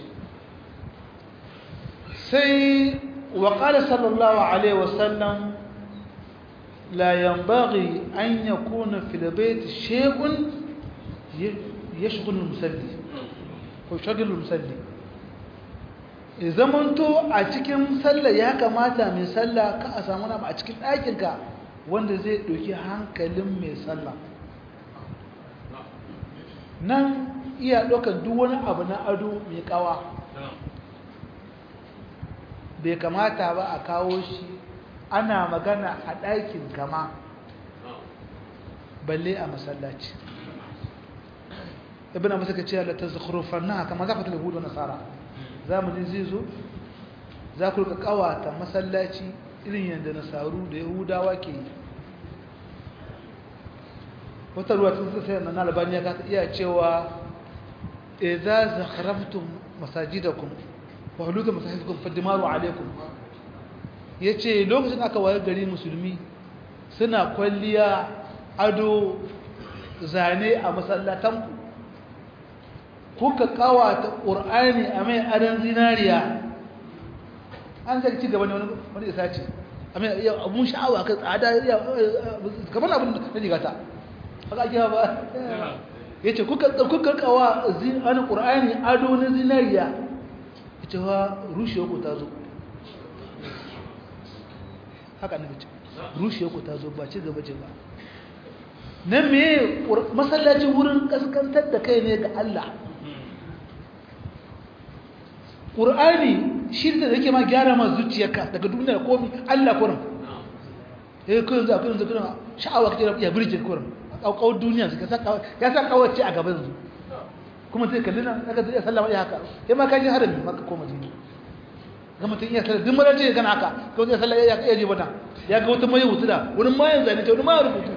[SPEAKER 1] sai wa qala sallallahu alaihi wasallam la yanbaghi an yakuna fil bayt shay'un yashghul al-musalli ko shagil al-musalli zamanto a cikin sallah ya kamata mai sallah ka a samu na a cikin ɗakinka wanda zai ɗauki hankalin mai sallah nan iya ɗaukar duk wani abu na ado mai ƙawa bai kamata ba a kawo shi ana magana a ɗakin kama balle a masallaci ibn abu suka ce ta zakhrufan na kama za ku tala hudu nasara zamanin zai zo za ku rika ƙawata masallaci irin yadda nasaru da yahudawa ke yi wata ruwa tun sai na albaniya ka iya cewa idza zakharaftum masajidakum wa huluka masajidakum fadimaru alaikum yace lokacin aka wayar gari musulmi suna kwalliya ado zane a masallatan kuka kawata qur'ani a mai adan zinariya an sai ci gaba ne wani wani isa ce amma abun sha'awa ka tsada kamar abin da rigata haka ake ba ya ce kuka kawa wani ƙura'ani ado na zinariya ita wa rushe ku ta zo haka na ce rushe ku ta zo ba ci gaba ce ba na me masallacin wurin kaskantar da kai ne ga Allah ƙur'ani shi da yake ma gyara ma zuciyarka daga duniya komi Allah kurin eh kun za kun zakuna sha'awa kace ya birjin kurin kaukau duniya suka saka ya san kawace a gaban su kuma sai kallina daga zai sallama ya haka kai ma ka ji harami maka ko madina ga mutun iya sallah duk mara ce gana haka ko zai sallah ya ya ji bata ya ga wata mai wutu da wani mayan zane ta wani ma rubutu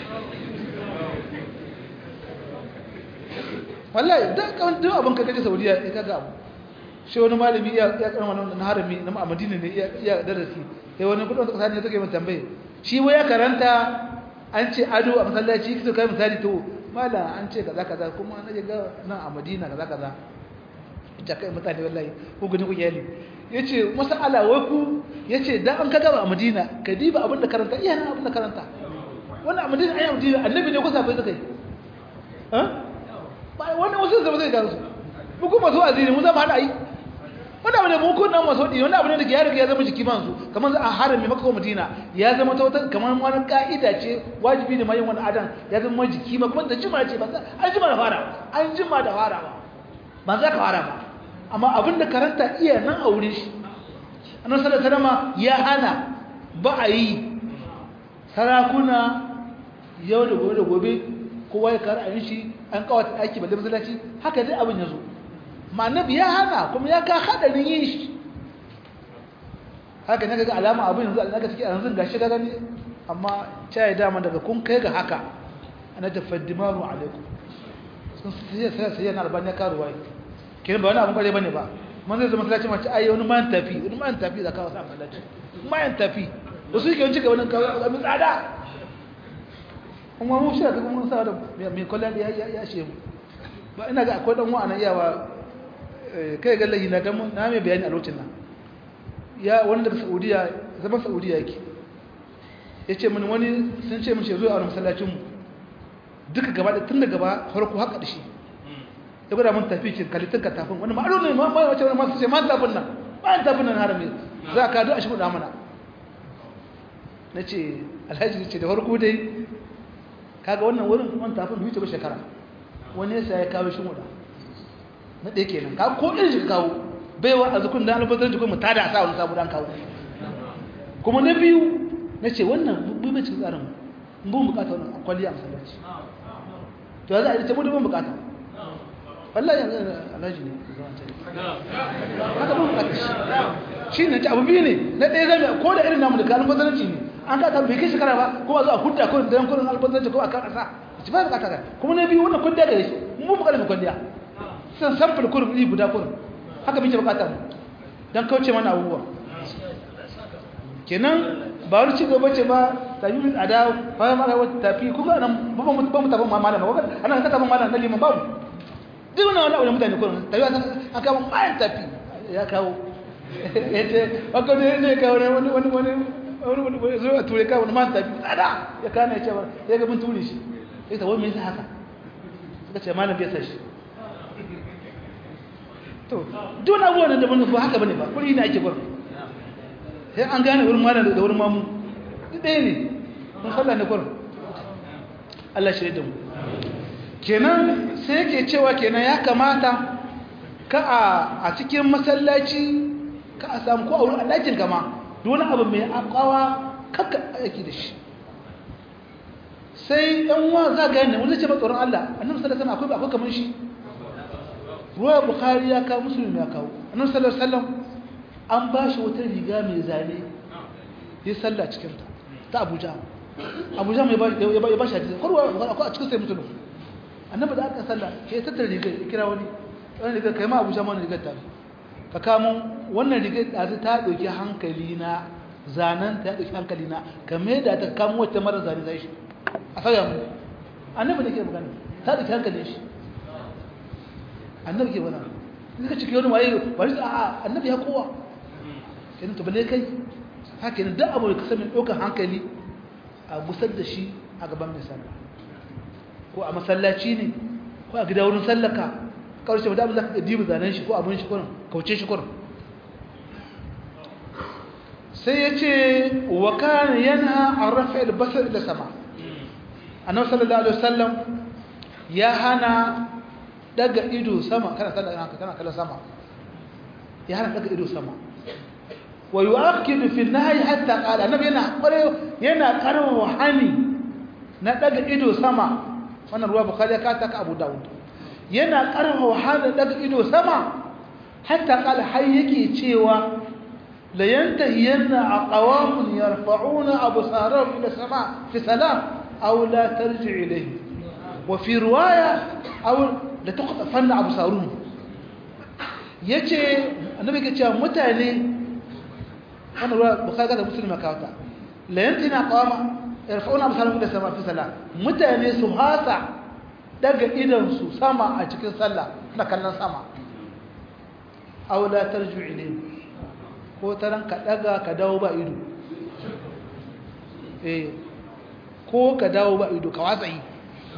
[SPEAKER 1] wallahi da kan duk abin ka kaje Saudiya ya kaga abu shi wani malami ya ya karama na harami na Madina ne ya darasi sai wani kudin suka sani take mai tambaye shi wai ya karanta an ce ado a masallaci kito kai misali to mala an ce kaza kaza kuma na ga nan a Madina kaza kaza ita kai mutane wallahi ko gani ku yali yace masala wai ku yace dan an kaga a Madina ka diba abin da karanta iya nan abin da karanta wannan a Madina ayi Madina annabi ne ko sabai suka yi ha ba wannan wasu zama zai gansu mu kuma so azini mu zama hada yi wannan abin da mu kun nan maso di wannan abin da ya riga ya zama jiki man su kamar a harami maka ko madina ya zama ta wata kamar wani ka'ida ce wajibi ne mai yin wani adan ya zama jiki ma kuma da jima ce ba an jima da fara an jima da fara ba ba za ka fara ba amma abin da karanta iya nan a wurin shi annabi sallallahu alaihi wasallam ya hana ba a yi sarakuna yau da gobe da gobe kowa ya kara ayin shi an kawata aiki balle masallaci haka dai abin ya zo ma'anabi ya hana kuma ya ka hadarin yin shi haka ne ga alama abin yanzu alaka take a yanzu gashi ga gani amma cai dama daga kun kai ga haka ana tafaddimaru alaikum sun sai sai sai yana albani karuwa kenan ba wani abun kware bane ba man zai zama masallaci mace ai wani man tafi wani man tafi da kawo sa masallaci man tafi wasu yake wani cika wani kawo mai tsada kuma mu shi da mun sa da mai kwallon ya ya she mu ba ina ga akwai dan wa'ana iyawa kai ga lahi na dan na mai bayani a lokacin nan ya wani daga Saudiya zaman Saudiya yake yace mini wani sun ce mishi zo a masallacin mu duka gaba da tun da gaba farko haka da shi ya gwada mun tafi kin kalitin ka tafin wani ma'aro ne ma wace wani masu ce ma tafin nan ba tafin nan harami za ka do a shi kuɗa mana na ce alhaji ce da farko dai kaga wannan wurin wani tafin huce ba shekara wani yasa ya kawo shi muda na ɗaya kenan ka ko irin shi kawo baiwa a zukun da albatar jikin mu ta da sa wani sabu dan kawo kuma na biyu na ce wannan bai cikin tsarin mu mun bukata wannan kwalliya a masallaci to ya za a yi ta mu mun bukata wallahi yanzu alhaji ne haka mun bukata shi ne ta abu biyu ne na ɗaya zai ko da irin namu da kalin fasaranci ne an ka ta bai kai shekara ba ko ba za a hudda ko da yankunan alfasaranci ko a kan ƙasa ci ba bukata ka kuma na biyu wannan kudda gare shi mun bukata mai kwalliya san samfur kurum iri guda kurum haka muke bukata mu don kauce mana abubuwa kenan ba wani ci gaba ce ba tafi min ada bayan mara wata tafi kuma nan ba mu ba mu tafi malama ba ana ka tafi malama na liman babu duk wannan wani mutane kurum tafi an kama bayan tafi ya kawo yace haka ne ne kawo ne wani wani wani wani wani zo a ture kawo man tafi tsada ya kana ya ce ba ya ga mun ture shi sai ta wani me yasa haka suka ce malam bai san shi to duk abubuwan da mun ba haka bane ba kuri ne ake gurin sai an gane wurin malam da wurin mamu duk ɗaya ne mun sallah ne gurin Allah shi da mu kenan sai yake cewa kenan ya kamata ka a cikin masallaci ka a samu ko a wurin ɗakin kama wani abu mai akawa kakka aiki da shi sai ɗan wa za ga yana wani ce ba tsoron Allah annabi sallallahu alaihi akwai akwai kamar shi ruwa bukhari ya kawo musulmi ya kawo annabi sallallahu alaihi an ba shi wata riga mai zane ya salla cikin ta ta Abuja Abuja mai ya ba shi hadisi korwa akwai a cikin sai musulmi annabi da aka salla ya tattara rigar ya kira wani wani rigar kai ma Abuja ma wani rigar ta ka kamo wannan rigar ɗazu ta ɗauki hankali na zanen ta ɗauki hankali na kame da ta kamo wata mara zane zai shi a sauya mu annabi da ke magana ta ɗauki hankali shi annabi ke magana ka ciki wani waye ba shi a annabi ya kowa kenan to bale kai haka ne duk abu da kasa mai ɗaukar hankali a gusar da shi a gaban mai sallah ko a masallaci ne ko a gida wurin sallaka kawai shi mutum za ka dibu zanen shi ko abin shi kurin kauce shi kurin sai ya ce wa kan yana a rafa albasar da sama annabi sallallahu alaihi wasallam ya hana daga ido sama kana sallah haka kana kallon sama ya hana daga ido sama wa yu'akkidu fi nahyi hatta qala annabi yana kware yana karwa hani na daga ido sama wannan ruwa bukhari ya kata ka abu dawud yana karwa hani daga ido sama hatta qala har yake cewa la yantahiyanna aqwamun yarfa'una absarahum ila sama fi salam aw la tarji ilayhi wa fi riwaya aw la tuqtafanna absaruhum yace annabi ke cewa mutane wannan ruwa bukhari da muslim ka wata la yantina qama yarfa'una absarahum ila sama fi salah mutane su hasa daga idan su sama a cikin sallah na kallon sama aw la tarju ilayhi ko taran ka daga ka dawo ba ido eh ko ka dawo ba ido ka watsa yi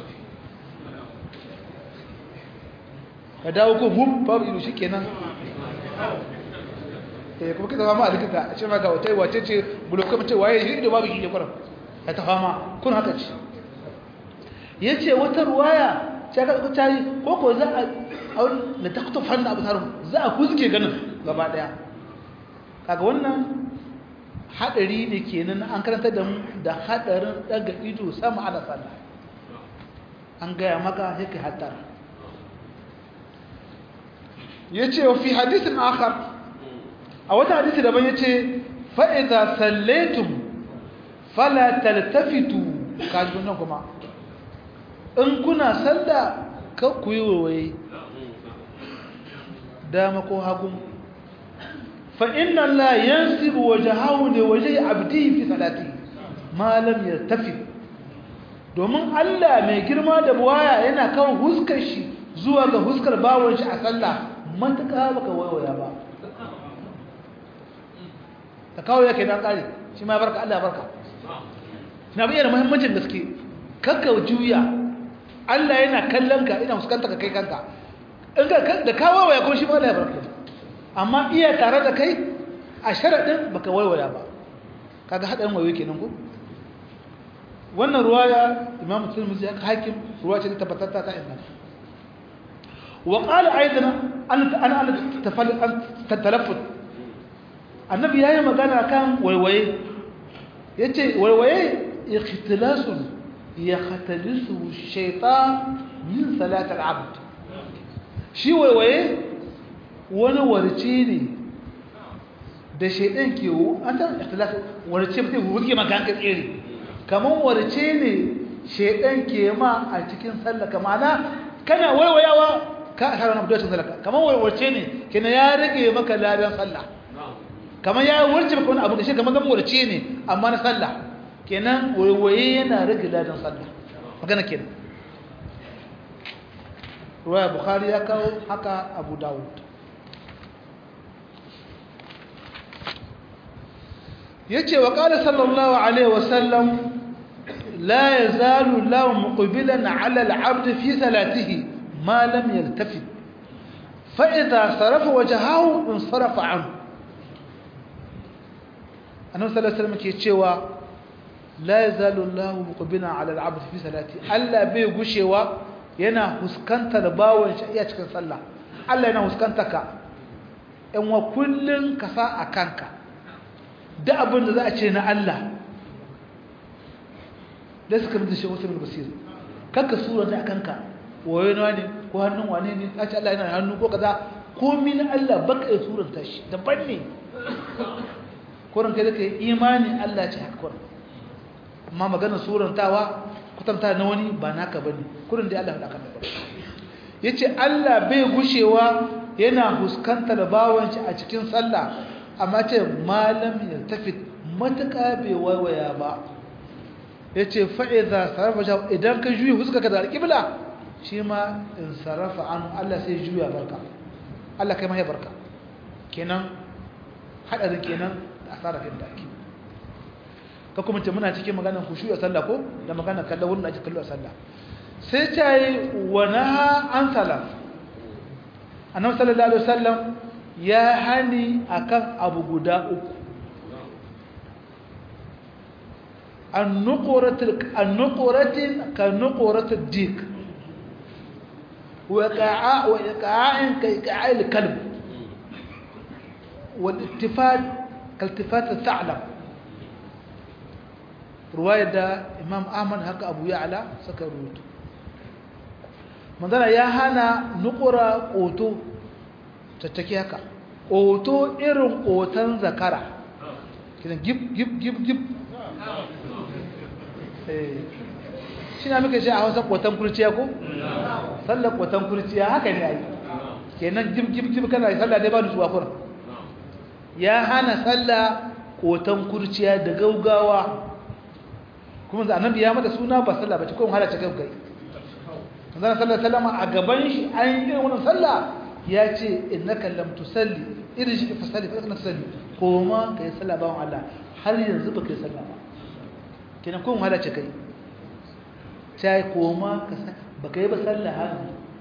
[SPEAKER 1] ka dawo ko hum babu ido shikenan eh kuma kika fama a likita a ce maka wata wace ce bulokai mace waye shi ido babu shi kwaram ya ta fama kun haka ce yace wata ruwaya sai ka ta yi ko ko za a aun la taqtufan abu tarum za a kuske ganin gaba daya kaga wannan hadari ne kenan an karanta da mu da hadarin daga ido sama ana sallah an gaya maka sai kai hatar yace wa fi hadisin akhar a wata hadisi daban yace fa idza sallaitum fala taltafitu kaji nan kuma in kuna sallah kan ku yi waye dama ko hagu fa inna la yansibu wajhahu li wajhi abdihi fi salati ma lam yartafi domin Allah mai girma da buwaya yana kawo huskar shi zuwa ga huskar bawon shi a sallah matuƙa baka waiwaya ba ta kawo yake dan kare shi ma barka Allah barka na bayyana muhimmancin gaske kakka juya Allah yana kallon ka ina fuskanta ka kai kanka in ka da kawo waya kuma shi ma Allah ya barka amma iya tare da kai a sharadin baka waiwaya ba kaga hadarin wayo kenan ko wannan ruwaya Imam Tirmidhi ya hakim ruwaya ce ta tabbata ta inda wa qala aidan an an an tafal an tatalaffut annabi yayi magana kan waiwaye yace waiwaye ikhtilasun yakhtalisu shaytan min salat al-abd shi waiwaye wani warce ne da shaydan ke an ta ikhtilas warce mutum wuce maka kan tsere kaman warce ne shaydan ke ma a cikin sallah kamana kana waiwayawa ka asara na budurcin sallah kaman warce ne kina ya rage maka ladan sallah kamar ya warce maka wani abu da shi kamar zama warce ne amma na sallah kenan waiwaye yana rage ladan sallah magana kenan ruwaya bukhari ya kawo haka abu dawud ya ce wa ƙala sallallahu alaihi wasallam la ya zalu lawan muƙubilan ala al'abd fi salatihi ma lam yaltafi fa'iza sarafa waje hau in sarafa anhu annabi sallallahu alaihi wasallam ke cewa la yazalu Allahu muqbina ala al-'abd fi salati Allah bai gushewa yana huskantar bawon shi iya cikin sallah Allah yana huskanta ka in wa kullun ka sa a kanka da abin da za a ce na Allah da suka mutu shi wasu basir kanka sura da kanka wayo na ne ko hannun wane ne a ce Allah yana hannu ko kaza komai na Allah baka ya suranta shi daban ne kurin kai zaka yi imani Allah ce haka kurin amma maganar surantawa kutanta na wani ba naka bane kurin dai Allah ya daka da yace Allah bai gushewa yana huskantar bawon shi a cikin sallah amma ce malam ya tafi matuƙa bai waiwaya ba yace fa idza sarafa idan ka juyi huskaka da alqibla shi ma in sarafa an Allah sai juya barka Allah kai ma ya barka kenan hadarin kenan asara kan da ake ka kuma ce muna cikin maganar khushu a sallah ko da maganar kallon wurin da ake kallo a sallah sai ta yi wa naha an salaf annabi sallallahu alaihi wasallam ya hani akan abu guda uku an-nuqratil an-nuqratin ka nuqratid dik wa qa'a wa iqa'in ka iqa'il kalb wal ittifaq كالتفات الثعلب رواية دا إمام أحمد هكا أبو يعلى سكروت مدانا يا هانا نقرا قوتو تتكي هكا قوتو إرم قوتان ذكرا كده جيب جيب جيب جيب shi na muka shi a hausa kwatan kurciya ko? sallar kwatan kurciya haka ne a yi kenan jib jib jib kana sallah dai ba nutsuwa kuran ya hana sallah kotan kurciya da gaugawa kuma da annabi ya mata suna ba sallah bace ko halace kai kai manzon sallallahu alaihi wasallam a gaban shi an yi wannan sallah ya ce innaka lam tusalli irji fa salli fa innaka tusalli koma kai sallah bawon Allah har yanzu ba kai sallah ba kenan ko halace kai sai koma ka ba kai ba sallah har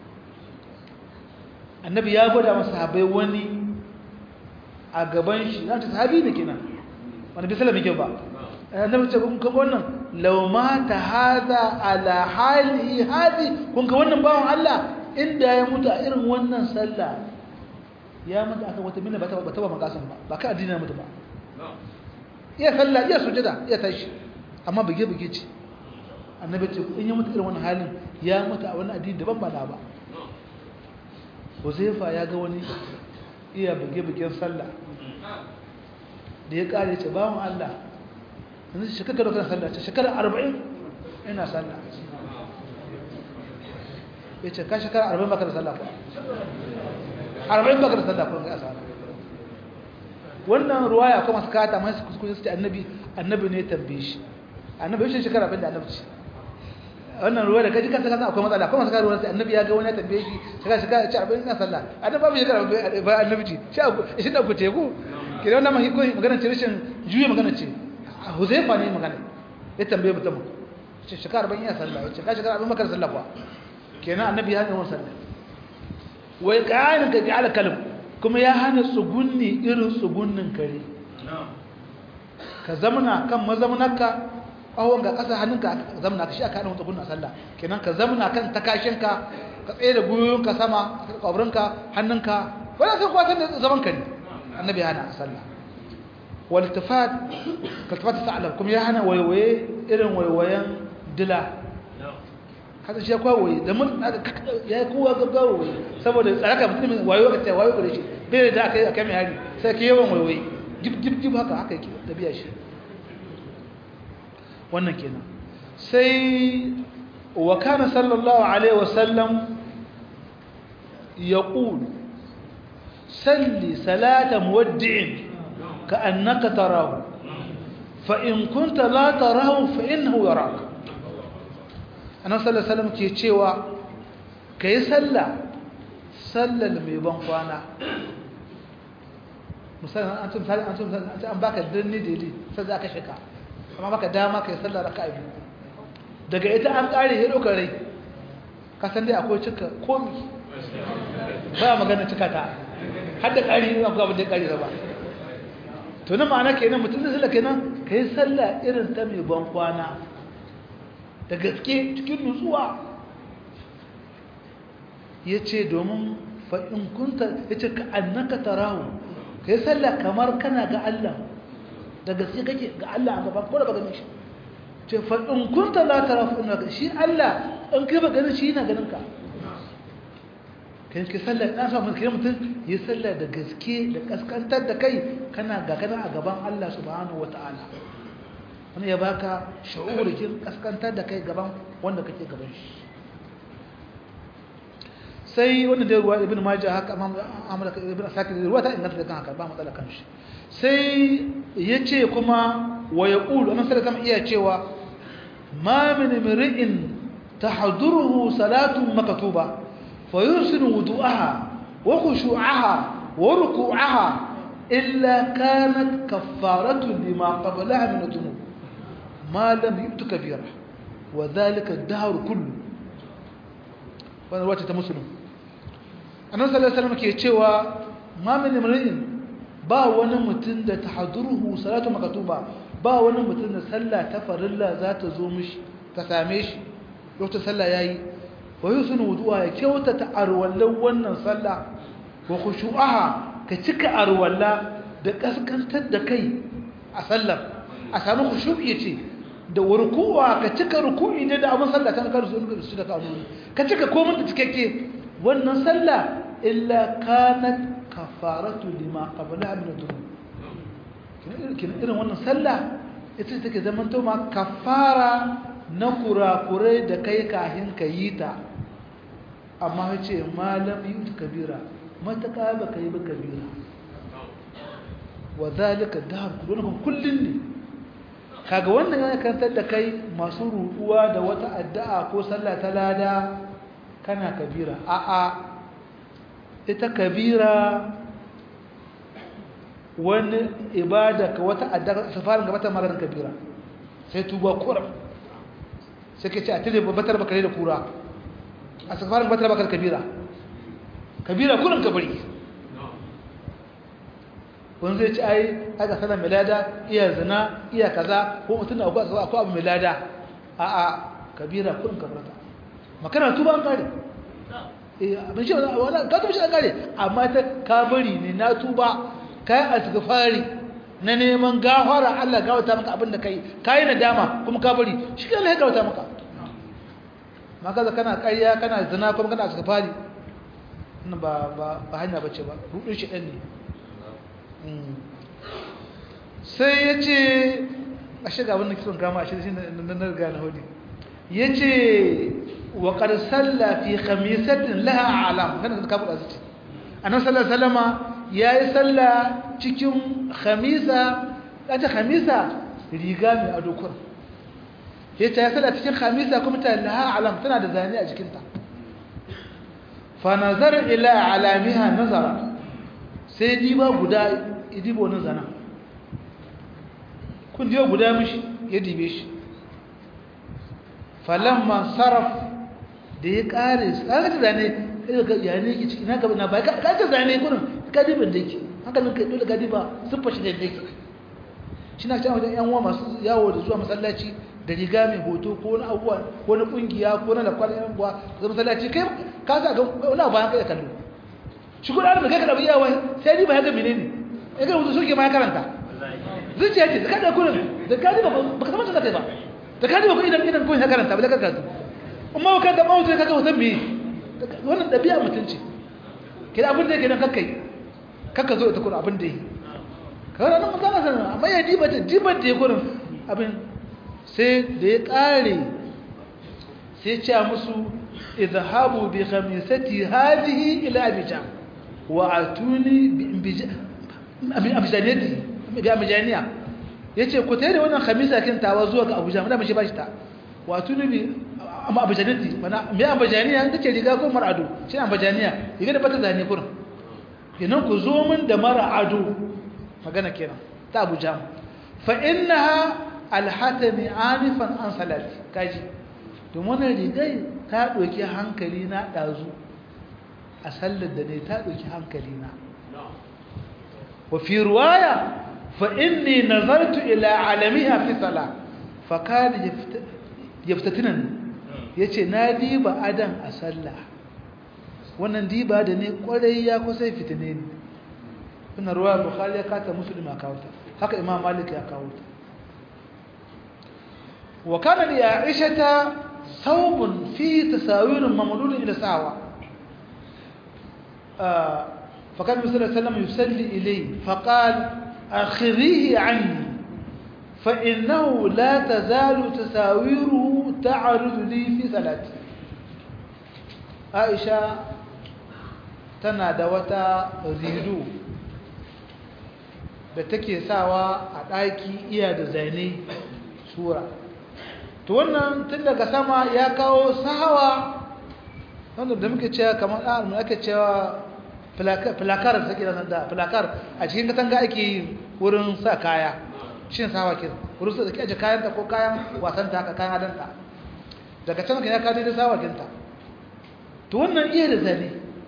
[SPEAKER 1] annabi ya gwada masa sahabbai wani a gaban shi za ta sahabi ne kenan wani bi sallah mai kyau ba annabi ce kun ga wannan law mata hada ala hali hadi kun ga wannan bawon Allah inda ya mutu a irin wannan sallah ya mutu aka wata minna ba ta ba ta ba makasan ba ba ka addini mutu ba iya sallah iya sujada iya tashi amma bige bige ce annabi ce in ya mutu irin wannan halin ya mutu a wani addini daban ba na ba Huzaifa ya ga wani iya buge-bugen sallah da ya kare ce bawon Allah yanzu shekara da kan sallah ce shekara arba'in ina sallah ya ce ka shekara arba'in baka da sallah kuwa arba'in baka da sallah kuwa ga asara wannan ruwaya kuma su kata mai su kuskure su ce annabi annabi ne tambaye shi annabi shi shekara abin da annabi ce wannan ruwa da kaji kansa kansa akwai matsala kuma saka ruwa sai annabi ya ga wani ya tambaye shi shekara shekara ce arba'in na sallah annabi babu shekara ba annabi ce shi da ku teku kira wannan mai ko magana ce rashin juye magana ce huzaifa ne magana ya tambaye mutum ce shekara arba'in ya sallah ce ka shekara arba'in makar sallah kuwa kenan annabi ya hana wannan sallah wai kayan ka ji alkalim kuma ya hana tsugunni irin tsugunnin kare ka zamana kan mazamunarka awon ga ƙasa hannunka ka zamana ka shi aka hana tsugunnin a sallah kenan ka zamana kan takashinka ka tsaye da gwiwoyinka sama kwabrinka hannunka wani sun kwatar da zaman ka ne annabi ya hana a sallah waltifat kaltifat sa'alam kuma ya hana waiwaye irin waiwayen dila haka shi ya kwawoyi da mun ya yi kowa gaggawa waye saboda tsaraka mutum wayo ka ce wayo gare shi bai da aka yi a kame hari sai ka yawan wayoyi jib jib jib haka haka yake da biya shi wannan kenan sai wa kana sallallahu alaihi wasallam yaqul salli salata muwaddi'in ka'annaka tarahu fa in kunta la tarahu fa innahu yaraka annabi sallallahu alaihi wasallam ke cewa kai sallah sallal mai ban kwana musamman an tun misali an tun misali an baka danni dili sai za ka shika amma baka dama kai sallah raka'a biyu daga ita an kare hiro rai ka san dai akwai cika komi ba magana cika ta har da kare ne akwai abin da kare ba to na ma'ana kenan mutum zai sallah kenan kai sallah irin ta mai ban kwana da gaske cikin nutsuwa ya ce domin fa'in kunta ya ce ka annaka tarahu ka yi sallah kamar kana ga Allah da gaske kake ga Allah a gaban ko da ba ganin shi ce fa'in kunta la tarahu ina ga shi Allah in kai ba ganin shi yana ganin ka kan ki sallah na sa mun kira mutum yi sallah da gaske da kaskantar da kai kana ga kana a gaban Allah subhanahu wataala wani ya baka sha'urikin kaskantar da kai gaban wanda kake gaban shi sai wanda da ruwa ibn majah haka amala ibn asakir ruwa ta inganta da kan haka ba matsala kan shi sai yace kuma wa yaqulu annabi sallallahu alaihi iya cewa ma min imri'in tahduruhu salatun maktuba fa yusinu wudu'aha wa khushu'aha wa ruku'aha illa kanat kaffaratu lima qablaha min dhunub ما لم يؤت كبيرة وذلك الدهر كله wannan ruwa ce ta musulun annan sallallahu alaihi ke cewa ma min imrin ba wani mutum da tahduruhu salatu makatuba ba wani mutum da sallah ta farilla za ta zo mishi ta same shi lokacin sallah yayi wa yusunu wudu'a ya kyauta ta arwallan wannan sallah wa khushu'aha ka cika arwalla da kaskantar da kai a sallar a samu khushu'i yace da rukuwa ka cika ruku'i ne da abin sallah kan karu su da kanuni ka cika komai da cikakke wannan sallah illa kanat kafaratu lima qabla min dhunub kin irin wannan sallah ita take zaman to ma kafara na kurakurai da kai kahin ka yi ta amma yace malam yut kabira mataka ba kai ba kabira wa zalika dahar kullun ne kaga wannan yana kantar da kai masu ruɗuwa da wata addu'a ko sallah ta lada kana kabira a'a ita kabira wani ibada ka wata addu'a safarin gaba ta marar kabira sai tuba kura sai ka ce a tare babatar bakare da kura a safarin batar bakar kabira kabira kurin kabari wani zai ci ai aka sana milada iya zina iya kaza ko mutum na akwai abu milada a a kabira kudin kabarta makana tuba an kare abin shi wala ka tuba shi an kare amma ta kabari ne na tuba kai asgafari na neman gafara Allah gawata maka abin da kai kai nadama kuma kabari shi ne ya gawata maka maka za kana ƙarya kana zina kuma kana asgafari ba ba hanya bace ba rudin shi ɗan ne sai ya ce a shiga wannan kisan kama a shirin na riga na hudu ya ce wa qad salla fi khamisatin laha alam kana ka buɗa su annabi sallallahu alaihi wasallama yayi salla cikin khamisa kace khamisa riga mai ado kur yace ya salla cikin khamisa kuma ta laha alam tana da zane a jikinta fa nazar ila alamiha nazara sai diba guda idibo na zana kun diba guda mishi ya dibe shi falamma saraf da ya kare kaga ta zane kaga ya ne ki ciki na gaba na bai kaga ta zane kurin kadibin da yake hankalin kai dole kadiba sun fashi da yake shi na cewa wajen yan uwa masu yawo da zuwa masallaci da riga mai hoto ko na abuwa ko na kungiya ko na lakwal yan uwa da masallaci kai ka sa ga wani abu kai kallo shi kuma da kai ka dabi yawa sai ni ba ya ga menene ya ga wuce soke ma ya karanta zuciya ce da kada kurin da kadiba ba ka zama ta kai ba da kadiba ko idan idan ko ya karanta ba da ka karanta amma ka da mawuce kaga wasan me wannan dabi'a mutunci kida abin da yake nan kakkai kakka zo ita kurin abin da yi kawai nan magana sanar amma ya diba ta diba da ya kurin abin sai da ya kare sai ce musu izhabu bi khamisati hadhihi ila abijam wa atuni bi abijaniyati bi abijaniya yace ku tare wannan khamisa kin tawa zuwa ga abuja mun shi bashi ta wa atuni bi amma abijaniyati mana me abijaniya take riga ko mar'adu shi abijaniya riga da bata zane kurin kenan ku zo min da mar'adu magana kenan ta abuja fa innaha alhatani anifan an salati kaji domin wannan rigai ta ɗauki hankali na ɗazu a sallar da ne ta ɗauki hankali na wa fi ruwaya fa inni nazartu ila alamiha fi sala fa kada yaftatinan yace na diba adan a sallah wannan diba da ne kwarai ya kusa fitine ne wannan ruwa bukhari ya kata muslim ya kawo ta haka imam malik ya kawo ta wa kana li aisha thawbun fi tasawir mamdud ila sawa fa kana sallallahu alaihi wasallam yusalli ilayhi fa qala akhirihi anni fa innahu la tazalu tasawiruhu ta'rudu li fi salati aisha tana da wata rido da take sawa a ɗaki iya da zane sura to wannan tun daga sama ya kawo sahawa wanda da muke cewa kamar ɗan ake cewa filakar da take da filakar a cikin katanga ake yi wurin sa kaya shin sahawa kira wurin sa da ke aje kayanta ko kayan wasanta haka kayan adanta daga can ya kawo da sahawa kinta to wannan iya da zane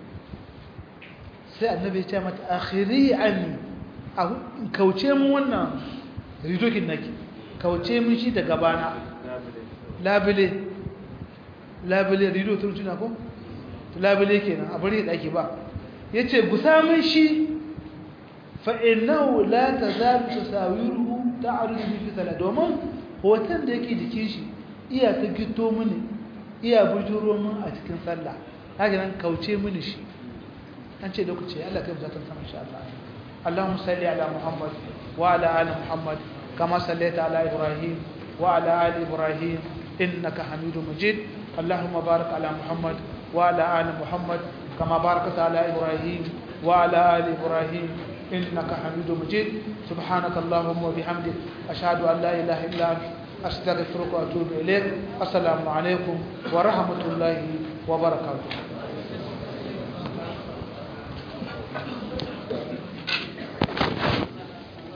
[SPEAKER 1] sai annabi ya ce mata akhiri anni a kauce mu wannan ridokin nake kauce mun shi da gabana labile labile rido tun tuna ko labile kenan a bari daki ba yace gusa mun shi fa innahu la tazalu tasawiruhu ta'rudu fi salat domin hoton da yake jikin shi iya ta gito mini iya bujuro mun a cikin sallah haka nan kauce mini shi an ce lokaci Allah kai mu zata sama insha Allah اللهم صل على محمد وعلى آل محمد كما صليت على إبراهيم وعلى آل إبراهيم إنك حميد مجيد اللهم بارك على محمد وعلى آل محمد كما باركت على إبراهيم وعلى آل إبراهيم إنك حميد مجيد سبحانك اللهم وبحمدك أشهد أن لا إله إلا أنت أستغفرك وأتوب إليك السلام عليكم ورحمة الله وبركاته